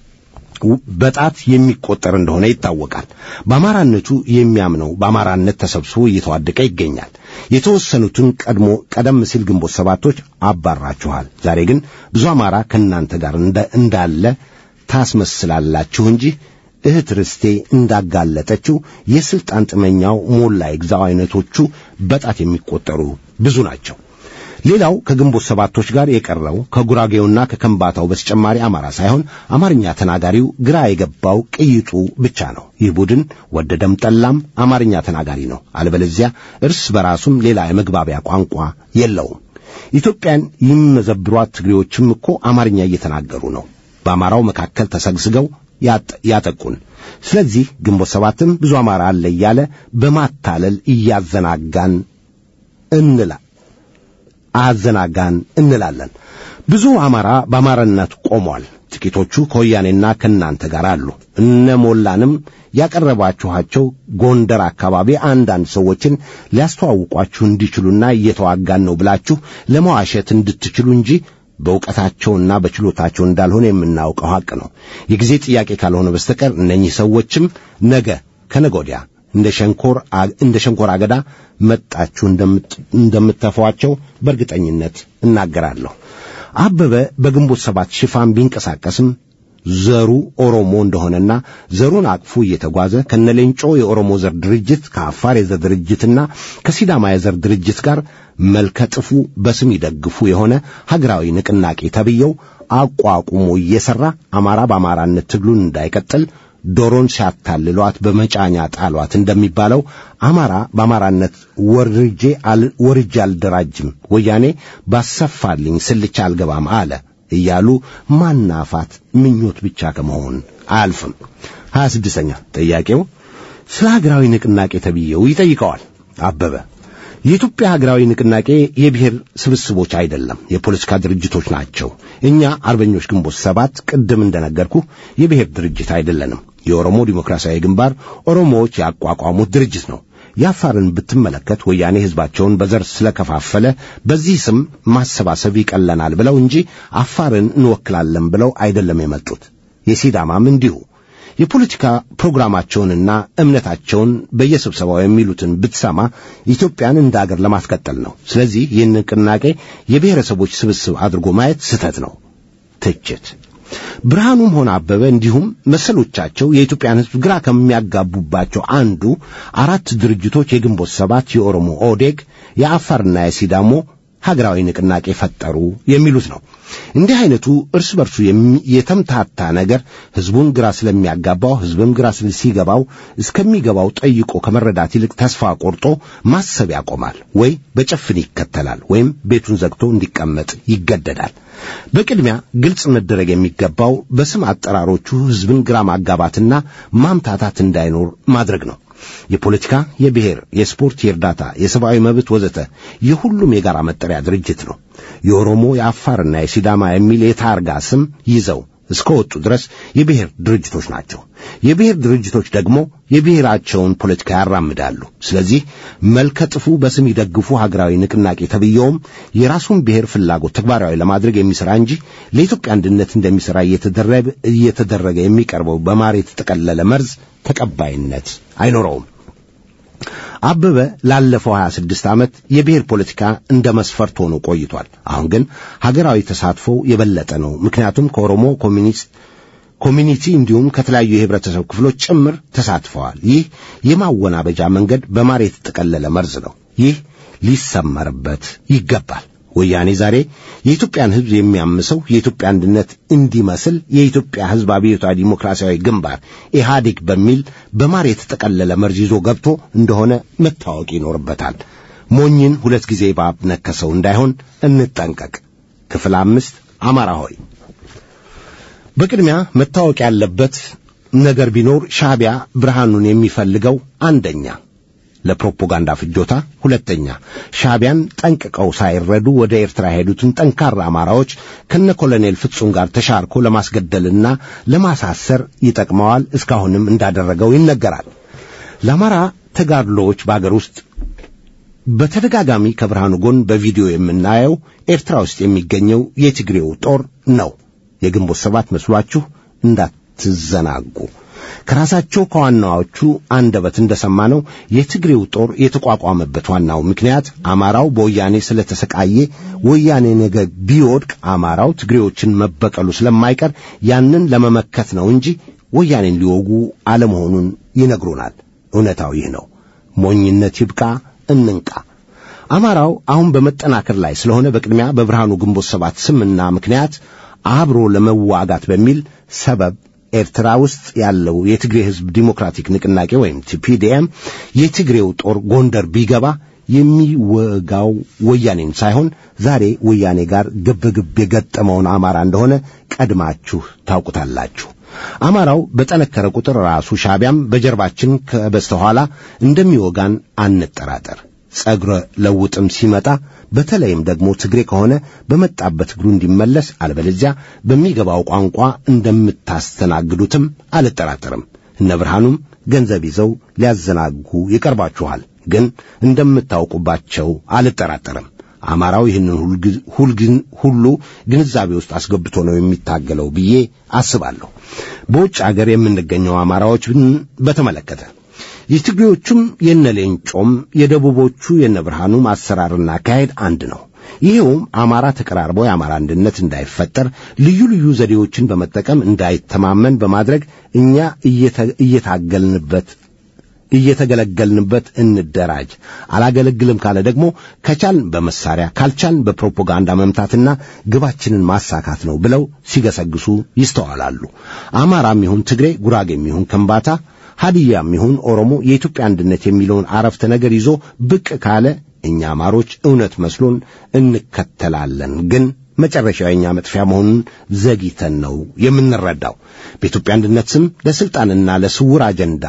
በጣት የሚቆጠር እንደሆነ ይታወቃል። በአማራነቱ የሚያምነው በአማራነት ተሰብስቦ እየተዋደቀ ይገኛል። የተወሰኑትን ቀድሞ ቀደም ሲል ግንቦት ሰባቶች አባራችኋል። ዛሬ ግን ብዙ አማራ ከእናንተ ጋር እንዳለ ታስመስላላችሁ እንጂ እህት ርስቴ እንዳጋለጠችው የስልጣን ጥመኛው ሞላ ይግዛው አይነቶቹ በጣት የሚቆጠሩ ብዙ ናቸው። ሌላው ከግንቦት ሰባቶች ጋር የቀረው ከጉራጌውና ከከምባታው በተጨማሪ አማራ ሳይሆን አማርኛ ተናጋሪው ግራ የገባው ቅይጡ ብቻ ነው። ይህ ቡድን ወደደም ጠላም አማርኛ ተናጋሪ ነው። አለበለዚያ እርስ በራሱም ሌላ የመግባቢያ ቋንቋ የለውም። ኢትዮጵያን የሚመዘብሯት ትግሬዎችም እኮ አማርኛ እየተናገሩ ነው። በአማራው መካከል ተሰግስገው ያጠቁን። ስለዚህ ግንቦት ሰባትም ብዙ አማራ አለ እያለ በማታለል እያዘናጋን እንላ አዘናጋን እንላለን። ብዙ አማራ በአማራነት ቆሟል። ጥቂቶቹ ከወያኔና ከእናንተ ጋር አሉ። እነ ሞላንም ያቀረባችኋቸው ጎንደር አካባቢ አንዳንድ ሰዎችን ሊያስተዋውቋችሁ እንዲችሉና እየተዋጋን ነው ብላችሁ ለመዋሸት እንድትችሉ እንጂ በእውቀታቸውና በችሎታቸው እንዳልሆነ የምናውቀው ሐቅ ነው። የጊዜ ጥያቄ ካልሆነ በስተቀር እነኚህ ሰዎችም ነገ ከነገ ወዲያ እንደ ሸንኮር እንደ ሸንኮር አገዳ መጣችሁ እንደምትተፏቸው በእርግጠኝነት እናገራለሁ። አበበ በግንቦት ሰባት ሽፋን ቢንቀሳቀስም ዘሩ ኦሮሞ እንደሆነና ዘሩን አቅፎ እየተጓዘ ከነሌንጮ የኦሮሞ ዘር ድርጅት ከአፋር የዘር ድርጅትና ከሲዳማ የዘር ድርጅት ጋር መልከጥፉ በስም ይደግፉ የሆነ ሀገራዊ ንቅናቄ ተብየው አቋቁሞ እየሠራ አማራ በአማራነት ትግሉን እንዳይቀጥል ዶሮን ሲያታልሏት በመጫኛ ጣሏት እንደሚባለው አማራ በአማራነት ወርጄ ወርጄ አልደራጅም፣ ወያኔ ባሰፋልኝ ስልቻ አልገባም አለ እያሉ ማናፋት ምኞት ብቻ ከመሆን አያልፍም። ሀያ ስድስተኛ ጥያቄው ስለ ሀገራዊ ንቅናቄ ተብዬው ይጠይቀዋል። አበበ የኢትዮጵያ ሀገራዊ ንቅናቄ የብሔር ስብስቦች አይደለም፣ የፖለቲካ ድርጅቶች ናቸው። እኛ አርበኞች ግንቦት ሰባት ቅድም እንደነገርኩ የብሔር ድርጅት አይደለንም። የኦሮሞ ዲሞክራሲያዊ ግንባር ኦሮሞዎች ያቋቋሙት ድርጅት ነው። የአፋርን ብትመለከት ወያኔ ሕዝባቸውን በዘር ስለከፋፈለ በዚህ ስም ማሰባሰብ ይቀለናል ብለው እንጂ አፋርን እንወክላለን ብለው አይደለም የመጡት። የሲዳማም እንዲሁ የፖለቲካ ፕሮግራማቸውንና እምነታቸውን በየስብሰባው የሚሉትን ብትሰማ ኢትዮጵያን እንደ አገር ለማስቀጠል ነው። ስለዚህ ይህን ንቅናቄ የብሔረሰቦች ስብስብ አድርጎ ማየት ስህተት ነው። ትችት ብርሃኑም ሆነ አበበ እንዲሁም መሰሎቻቸው የኢትዮጵያን ሕዝብ ግራ ከሚያጋቡባቸው አንዱ አራት ድርጅቶች የግንቦት ሰባት፣ የኦሮሞ ኦዴግ፣ የአፋርና የሲዳሞ ሀገራዊ ንቅናቄ ፈጠሩ የሚሉት ነው። እንዲህ አይነቱ እርስ በርሱ የተምታታ ነገር ሕዝቡን ግራ ስለሚያጋባው ሕዝብም ግራ ሲገባው እስከሚገባው ጠይቆ ከመረዳት ይልቅ ተስፋ ቆርጦ ማሰብ ያቆማል፣ ወይ በጭፍን ይከተላል፣ ወይም ቤቱን ዘግቶ እንዲቀመጥ ይገደዳል። በቅድሚያ ግልጽ መደረግ የሚገባው በስም አጠራሮቹ ሕዝብን ግራ ማጋባትና ማምታታት እንዳይኖር ማድረግ ነው። የፖለቲካ፣ የብሔር፣ የስፖርት፣ የእርዳታ፣ የሰብአዊ መብት ወዘተ የሁሉም የጋራ መጠሪያ ድርጅት ነው። የኦሮሞ የአፋርና የሲዳማ የሚል የታርጋ ስም ይዘው እስከ ወጡ ድረስ የብሔር ድርጅቶች ናቸው። የብሔር ድርጅቶች ደግሞ የብሔራቸውን ፖለቲካ ያራምዳሉ። ስለዚህ መልከጥፉ በስም ይደግፉ ሀገራዊ ንቅናቄ ተብየውም የራሱን ብሔር ፍላጎት ተግባራዊ ለማድረግ የሚሠራ እንጂ ለኢትዮጵያ አንድነት እንደሚሠራ እየተደረገ የሚቀርበው በማር የተጠቀለለ መርዝ ተቀባይነት አይኖረውም። አበበ ላለፈው 26 ዓመት የብሔር ፖለቲካ እንደ መስፈርት ሆኖ ቆይቷል። አሁን ግን ሀገራዊ ተሳትፎው የበለጠ ነው። ምክንያቱም ከኦሮሞ ኮሚኒስት ኮሚኒቲ እንዲሁም ከተለያዩ የህብረተሰብ ክፍሎች ጭምር ተሳትፈዋል። ይህ የማወናበጃ መንገድ በማር የተጠቀለለ መርዝ ነው። ይህ ሊሰመርበት ይገባል። ወያኔ ዛሬ የኢትዮጵያን ሕዝብ የሚያምሰው የኢትዮጵያ አንድነት እንዲመስል የኢትዮጵያ ሕዝብ አብዮታዊ ዲሞክራሲያዊ ግንባር ኢህአዴግ በሚል በማር የተጠቀለለ መርዝ ይዞ ገብቶ እንደሆነ መታወቅ ይኖርበታል። ሞኝን ሁለት ጊዜ እባብ ነከሰው እንዳይሆን እንጠንቀቅ። ክፍል አምስት አማራ ሆይ በቅድሚያ መታወቅ ያለበት ነገር ቢኖር ሻዕቢያ ብርሃኑን የሚፈልገው አንደኛ ለፕሮፓጋንዳ ፍጆታ፣ ሁለተኛ ሻዕቢያን ጠንቅቀው ሳይረዱ ወደ ኤርትራ የሄዱትን ጠንካራ አማራዎች ከነ ኮሎኔል ፍጹም ጋር ተሻርኮ ለማስገደልና ለማሳሰር ይጠቅመዋል። እስካሁንም እንዳደረገው ይነገራል። ለአማራ ተጋድሎዎች በአገር ውስጥ በተደጋጋሚ ከብርሃኑ ጎን በቪዲዮ የምናየው ኤርትራ ውስጥ የሚገኘው የትግሬው ጦር ነው። የግንቦት ሰባት መስሏችሁ እንዳትዘናጉ። ከራሳቸው ከዋናዎቹ አንደበት እንደሰማነው የትግሬው ጦር የተቋቋመበት ዋናው ምክንያት አማራው በወያኔ ስለተሰቃየ ወያኔ ነገ ቢወድቅ አማራው ትግሬዎችን መበቀሉ ስለማይቀር ያንን ለመመከት ነው እንጂ ወያኔን ሊወጉ አለመሆኑን ይነግሩናል። እውነታው ይህ ነው። ሞኝነት ይብቃ፣ እንንቃ። አማራው አሁን በመጠናከር ላይ ስለሆነ በቅድሚያ በብርሃኑ ግንቦት ሰባት ስምና ምክንያት አብሮ ለመዋጋት በሚል ሰበብ ኤርትራ ውስጥ ያለው የትግሬ ሕዝብ ዲሞክራቲክ ንቅናቄ ወይም ቲፒዲኤም የትግሬው ጦር ጎንደር ቢገባ የሚወጋው ወያኔን ሳይሆን ዛሬ ወያኔ ጋር ግብግብ የገጠመውን አማራ እንደሆነ ቀድማችሁ ታውቁታላችሁ። አማራው በጠነከረ ቁጥር ራሱ ሻቢያም በጀርባችን ከበስተኋላ እንደሚወጋን አንጠራጠር። ጸጉረ ለውጥም ሲመጣ በተለይም ደግሞ ትግሬ ከሆነ በመጣበት እግሩ እንዲመለስ አለበለዚያ በሚገባው ቋንቋ እንደምታስተናግዱትም አልጠራጠርም። እነ ብርሃኑም ገንዘብ ይዘው ሊያዘናጉ ይቀርባችኋል፣ ግን እንደምታውቁባቸው አልጠራጠርም። አማራው ይህንን ሁሉ ግንዛቤ ውስጥ አስገብቶ ነው የሚታገለው ብዬ አስባለሁ። በውጭ አገር የምንገኘው አማራዎችን በተመለከተ የትግሬዎቹም የነ ሌንጮም የደቡቦቹ የነ ብርሃኑም አሰራርና አካሄድ አንድ ነው። ይኸውም አማራ ተቀራርቦ የአማራ አንድነት እንዳይፈጠር ልዩ ልዩ ዘዴዎችን በመጠቀም እንዳይተማመን በማድረግ እኛ እየታገልንበት እየተገለገልንበት እንደራጅ፣ አላገለግልም ካለ ደግሞ ከቻልን በመሳሪያ ካልቻልን በፕሮፓጋንዳ መምታትና ግባችንን ማሳካት ነው ብለው ሲገሰግሱ ይስተዋላሉ። አማራም ይሁን ትግሬ፣ ጉራጌም ይሁን ከምባታ ሀዲያም ይሁን ኦሮሞ የኢትዮጵያ አንድነት የሚለውን አረፍተ ነገር ይዞ ብቅ ካለ እኛ አማሮች እውነት መስሎን እንከተላለን። ግን መጨረሻው የእኛ መጥፊያ መሆኑን ዘግይተን ነው የምንረዳው። በኢትዮጵያ አንድነት ስም ለስልጣንና ለስውር አጀንዳ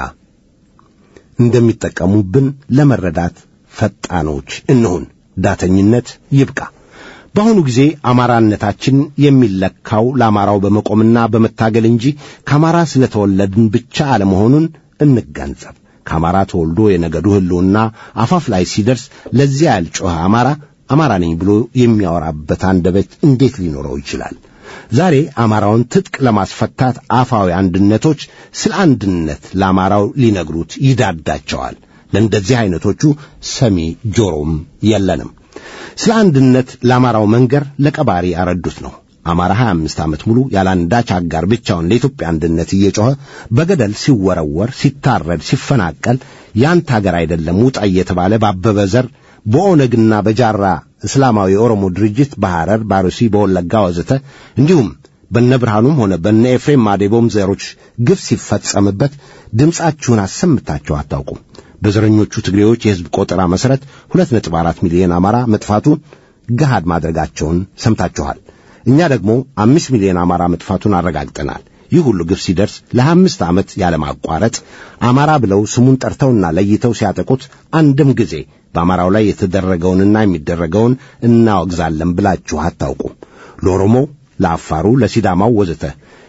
እንደሚጠቀሙብን ለመረዳት ፈጣኖች እንሁን። ዳተኝነት ይብቃ። በአሁኑ ጊዜ አማራነታችን የሚለካው ለአማራው በመቆምና በመታገል እንጂ ከአማራ ስለተወለድን ብቻ አለመሆኑን እንገንዘብ። ከአማራ ተወልዶ የነገዱ ሕልውና አፋፍ ላይ ሲደርስ ለዚያ ያልጮኸ አማራ አማራ ነኝ ብሎ የሚያወራበት አንደበት እንዴት ሊኖረው ይችላል? ዛሬ አማራውን ትጥቅ ለማስፈታት አፋዊ አንድነቶች ስለ አንድነት ለአማራው ሊነግሩት ይዳዳቸዋል። ለእንደዚህ አይነቶቹ ሰሚ ጆሮም የለንም። ስለ አንድነት ለአማራው መንገር ለቀባሪ ያረዱት ነው። አማራ 25 ዓመት ሙሉ ያላንዳች አጋር ብቻውን ለኢትዮጵያ አንድነት እየጮኸ በገደል ሲወረወር፣ ሲታረድ፣ ሲፈናቀል ያንተ አገር አይደለም ውጣ እየተባለ ባበበ ዘር በኦነግና በጃራ እስላማዊ የኦሮሞ ድርጅት በሐረር፣ ባሩሲ፣ በወለጋ ወዘተ እንዲሁም በነ ብርሃኑም ሆነ በነ ኤፍሬም ማዴቦም ዘሮች ግፍ ሲፈጸምበት ድምፃችሁን አሰምታችሁ አታውቁም። በዘረኞቹ ትግሬዎች የሕዝብ ቆጠራ መሠረት ሁለት ነጥብ አራት ሚሊዮን አማራ መጥፋቱን ገሃድ ማድረጋቸውን ሰምታችኋል። እኛ ደግሞ አምስት ሚሊዮን አማራ መጥፋቱን አረጋግጠናል። ይህ ሁሉ ግፍ ሲደርስ ለሀያ አምስት ዓመት ያለማቋረጥ አማራ ብለው ስሙን ጠርተውና ለይተው ሲያጠቁት አንድም ጊዜ በአማራው ላይ የተደረገውንና የሚደረገውን እናወግዛለን ብላችሁ አታውቁም። ለኦሮሞ፣ ለአፋሩ፣ ለሲዳማው ወዘተ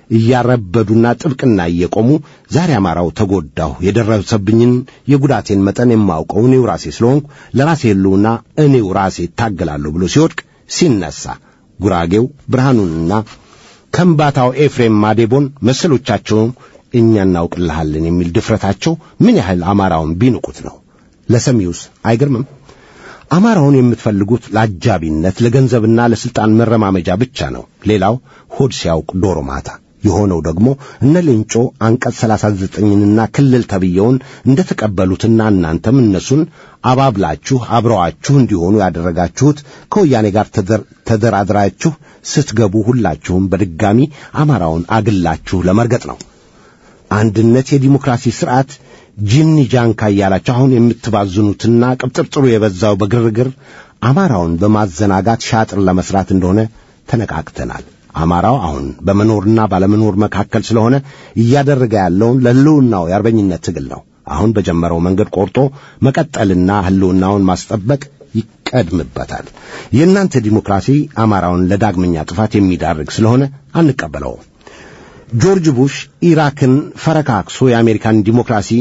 እያረበዱና ጥብቅና እየቆሙ ዛሬ አማራው ተጎዳሁ፣ የደረሰብኝን የጉዳቴን መጠን የማውቀው እኔው ራሴ ስለሆንኩ ለራሴ ሕልውና እኔው ራሴ እታገላለሁ ብሎ ሲወድቅ ሲነሳ ጉራጌው ብርሃኑንና ከምባታው ኤፍሬም ማዴቦን መሰሎቻቸው እኛ እናውቅልሃለን የሚል ድፍረታቸው ምን ያህል አማራውን ቢንቁት ነው? ለሰሚውስ አይገርምም? አማራውን የምትፈልጉት ለአጃቢነት ለገንዘብና ለስልጣን መረማመጃ ብቻ ነው። ሌላው ሆድ ሲያውቅ ዶሮ ማታ የሆነው ደግሞ እነ ሌንጮ አንቀጽ ሰላሳ ዘጠኝንና ክልል ተብየውን እንደ ተቀበሉትና እናንተም እነሱን አባብላችሁ አብረዋችሁ እንዲሆኑ ያደረጋችሁት ከወያኔ ጋር ተደራድራችሁ ስትገቡ ሁላችሁም በድጋሚ አማራውን አግላችሁ ለመርገጥ ነው። አንድነት የዲሞክራሲ ስርዓት ጂኒ ጃንካ እያላችሁ አሁን የምትባዝኑትና ቅብጥርጥሩ የበዛው በግርግር አማራውን በማዘናጋት ሻጥር ለመስራት እንደሆነ ተነቃቅተናል። አማራው አሁን በመኖርና ባለመኖር መካከል ስለሆነ እያደረገ ያለውን ለሕልውናው የአርበኝነት ትግል ነው። አሁን በጀመረው መንገድ ቆርጦ መቀጠልና ሕልውናውን ማስጠበቅ ይቀድምበታል። የእናንተ ዲሞክራሲ አማራውን ለዳግመኛ ጥፋት የሚዳርግ ስለሆነ አንቀበለውም። ጆርጅ ቡሽ ኢራክን ፈረካክሶ የአሜሪካን ዲሞክራሲ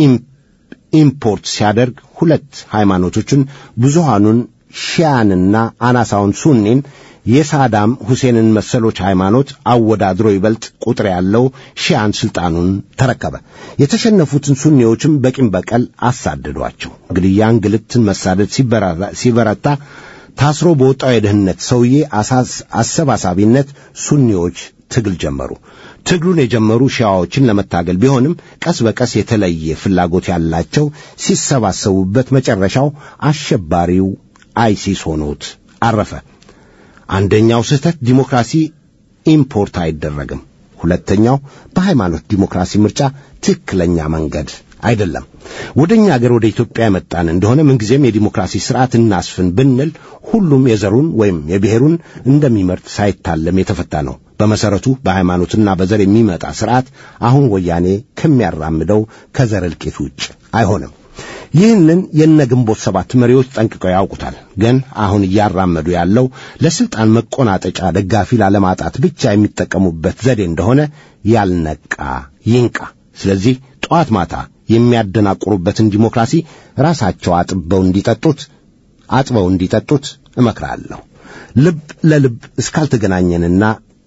ኢምፖርት ሲያደርግ ሁለት ሃይማኖቶችን ብዙሃኑን ሺያንና አናሳውን ሱኒን የሳዳም ሁሴንን መሰሎች ሃይማኖት አወዳድሮ ይበልጥ ቁጥር ያለው ሺያን ስልጣኑን ተረከበ። የተሸነፉትን ሱኒዎችም በቂም በቀል አሳደዷቸው። ግድያ፣ እንግልትን፣ መሳደድ ሲበረታ ታስሮ በወጣው የደህንነት ሰውዬ አሰባሳቢነት ሱኒዎች ትግል ጀመሩ። ትግሉን የጀመሩ ሺያዎችን ለመታገል ቢሆንም ቀስ በቀስ የተለየ ፍላጎት ያላቸው ሲሰባሰቡበት መጨረሻው አሸባሪው አይሲስ ሆኖት አረፈ። አንደኛው ስህተት ዲሞክራሲ ኢምፖርት አይደረግም። ሁለተኛው በሃይማኖት ዲሞክራሲ ምርጫ ትክክለኛ መንገድ አይደለም። ወደ እኛ አገር ወደ ኢትዮጵያ የመጣን እንደሆነ ምንጊዜም የዲሞክራሲ ስርዓት እናስፍን ብንል ሁሉም የዘሩን ወይም የብሔሩን እንደሚመርጥ ሳይታለም የተፈታ ነው። በመሰረቱ በሃይማኖትና በዘር የሚመጣ ስርዓት አሁን ወያኔ ከሚያራምደው ከዘር እልቂት ውጭ አይሆንም። ይህንን የነ ግንቦት ሰባት መሪዎች ጠንቅቀው ያውቁታል። ግን አሁን እያራመዱ ያለው ለስልጣን መቆናጠጫ ደጋፊ ላለማጣት ብቻ የሚጠቀሙበት ዘዴ እንደሆነ ያልነቃ ይንቃ። ስለዚህ ጠዋት ማታ የሚያደናቁሩበትን ዲሞክራሲ ራሳቸው አጥበው እንዲጠጡት አጥበው እንዲጠጡት እመክራለሁ። ልብ ለልብ እስካልተገናኘንና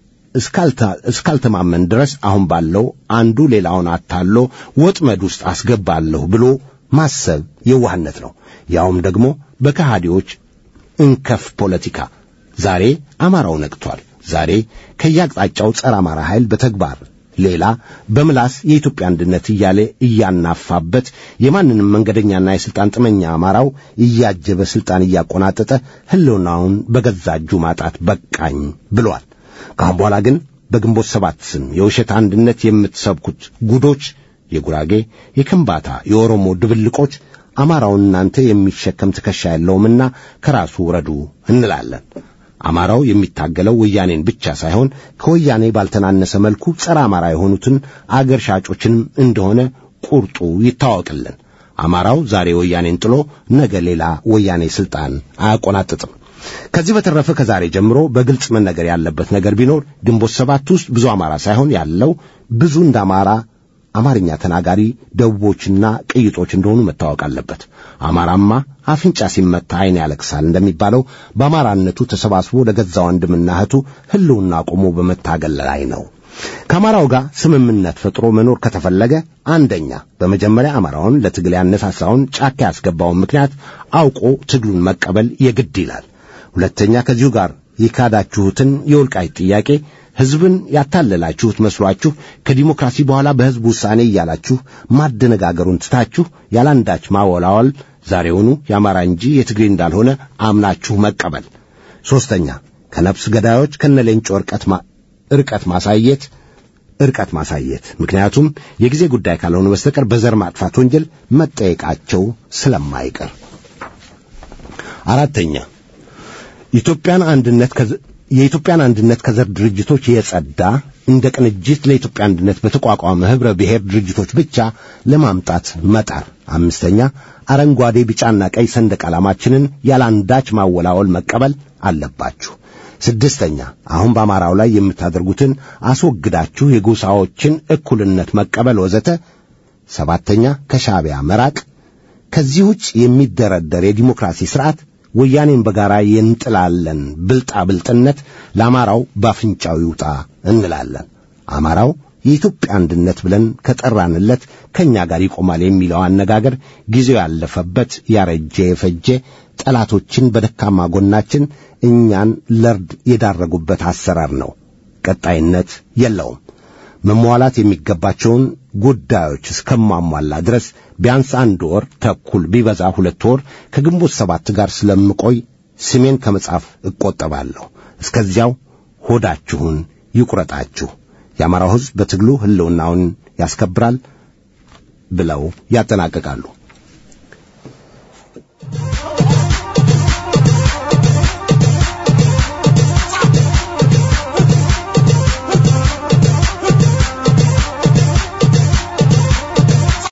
እስካልተማመን ድረስ አሁን ባለው አንዱ ሌላውን አታሎ ወጥመድ ውስጥ አስገባለሁ ብሎ ማሰብ የዋህነት ነው። ያውም ደግሞ በከሃዲዎች እንከፍ ፖለቲካ። ዛሬ አማራው ነቅቷል። ዛሬ ከየአቅጣጫው ጸረ አማራ ኃይል በተግባር ሌላ በምላስ የኢትዮጵያ አንድነት እያለ እያናፋበት የማንንም መንገደኛና የሥልጣን ጥመኛ አማራው እያጀበ ሥልጣን እያቆናጠጠ ሕልውናውን በገዛ እጁ ማጣት በቃኝ ብሏል። ከአሁን በኋላ ግን በግንቦት ሰባት ስም የውሸት አንድነት የምትሰብኩት ጉዶች የጉራጌ፣ የከምባታ፣ የኦሮሞ ድብልቆች አማራውን እናንተ የሚሸከም ትከሻ የለውምና ከራሱ ውረዱ እንላለን። አማራው የሚታገለው ወያኔን ብቻ ሳይሆን ከወያኔ ባልተናነሰ መልኩ ጸረ አማራ የሆኑትን አገር ሻጮችንም እንደሆነ ቁርጡ ይታወቅልን። አማራው ዛሬ ወያኔን ጥሎ ነገ ሌላ ወያኔ ስልጣን አያቆናጥጥም። ከዚህ በተረፈ ከዛሬ ጀምሮ በግልጽ መነገር ያለበት ነገር ቢኖር ግንቦት ሰባት ውስጥ ብዙ አማራ ሳይሆን ያለው ብዙ እንደ አማራ አማርኛ ተናጋሪ ደቡቦችና ቅይጦች እንደሆኑ መታወቅ አለበት። አማራማ አፍንጫ ሲመታ ዓይን ያለቅሳል እንደሚባለው በአማራነቱ ተሰባስቦ ለገዛ ወንድምና እህቱ ሕልውና ቆሞ በመታገል ላይ ነው። ከአማራው ጋር ስምምነት ፈጥሮ መኖር ከተፈለገ አንደኛ በመጀመሪያ አማራውን ለትግል ያነሳሳውን ጫካ ያስገባውን ምክንያት አውቆ ትግሉን መቀበል የግድ ይላል። ሁለተኛ ከዚሁ ጋር የካዳችሁትን የወልቃይት ጥያቄ ሕዝብን ያታለላችሁት መስሏችሁ ከዲሞክራሲ በኋላ በሕዝብ ውሳኔ እያላችሁ ማደነጋገሩን ትታችሁ ያላንዳች ማወላወል ዛሬውኑ የአማራ እንጂ የትግሬ እንዳልሆነ አምናችሁ መቀበል። ሦስተኛ ከነፍስ ገዳዮች ከነሌንጮ ርቀት ርቀት ማሳየት እርቀት ማሳየት። ምክንያቱም የጊዜ ጉዳይ ካልሆነ በስተቀር በዘር ማጥፋት ወንጀል መጠየቃቸው ስለማይቀር። አራተኛ ኢትዮጵያን አንድነት የኢትዮጵያን አንድነት ከዘር ድርጅቶች የጸዳ እንደ ቅንጅት ለኢትዮጵያ አንድነት በተቋቋመ ኅብረ ብሔር ድርጅቶች ብቻ ለማምጣት መጣር። አምስተኛ አረንጓዴ፣ ቢጫና ቀይ ሰንደቅ ዓላማችንን ያላንዳች ማወላወል መቀበል አለባችሁ። ስድስተኛ አሁን በአማራው ላይ የምታደርጉትን አስወግዳችሁ የጎሳዎችን እኩልነት መቀበል ወዘተ። ሰባተኛ ከሻዕቢያ መራቅ። ከዚህ ውጭ የሚደረደር የዲሞክራሲ ሥርዓት ወያኔን በጋራ የንጥላለን ብልጣ ብልጥነት ለአማራው ባፍንጫው ይውጣ እንላለን። አማራው የኢትዮጵያ አንድነት ብለን ከጠራንለት ከእኛ ጋር ይቆማል የሚለው አነጋገር ጊዜው ያለፈበት ያረጀ የፈጀ ጠላቶችን በደካማ ጎናችን እኛን ለርድ የዳረጉበት አሰራር ነው። ቀጣይነት የለውም። መሟላት የሚገባቸውን ጉዳዮች እስከማሟላ ድረስ ቢያንስ አንድ ወር ተኩል ቢበዛ ሁለት ወር ከግንቦት ሰባት ጋር ስለምቆይ ስሜን ከመጻፍ እቆጠባለሁ። እስከዚያው ሆዳችሁን ይቁረጣችሁ። የአማራው ሕዝብ በትግሉ ሕልውናውን ያስከብራል ብለው ያጠናቅቃሉ።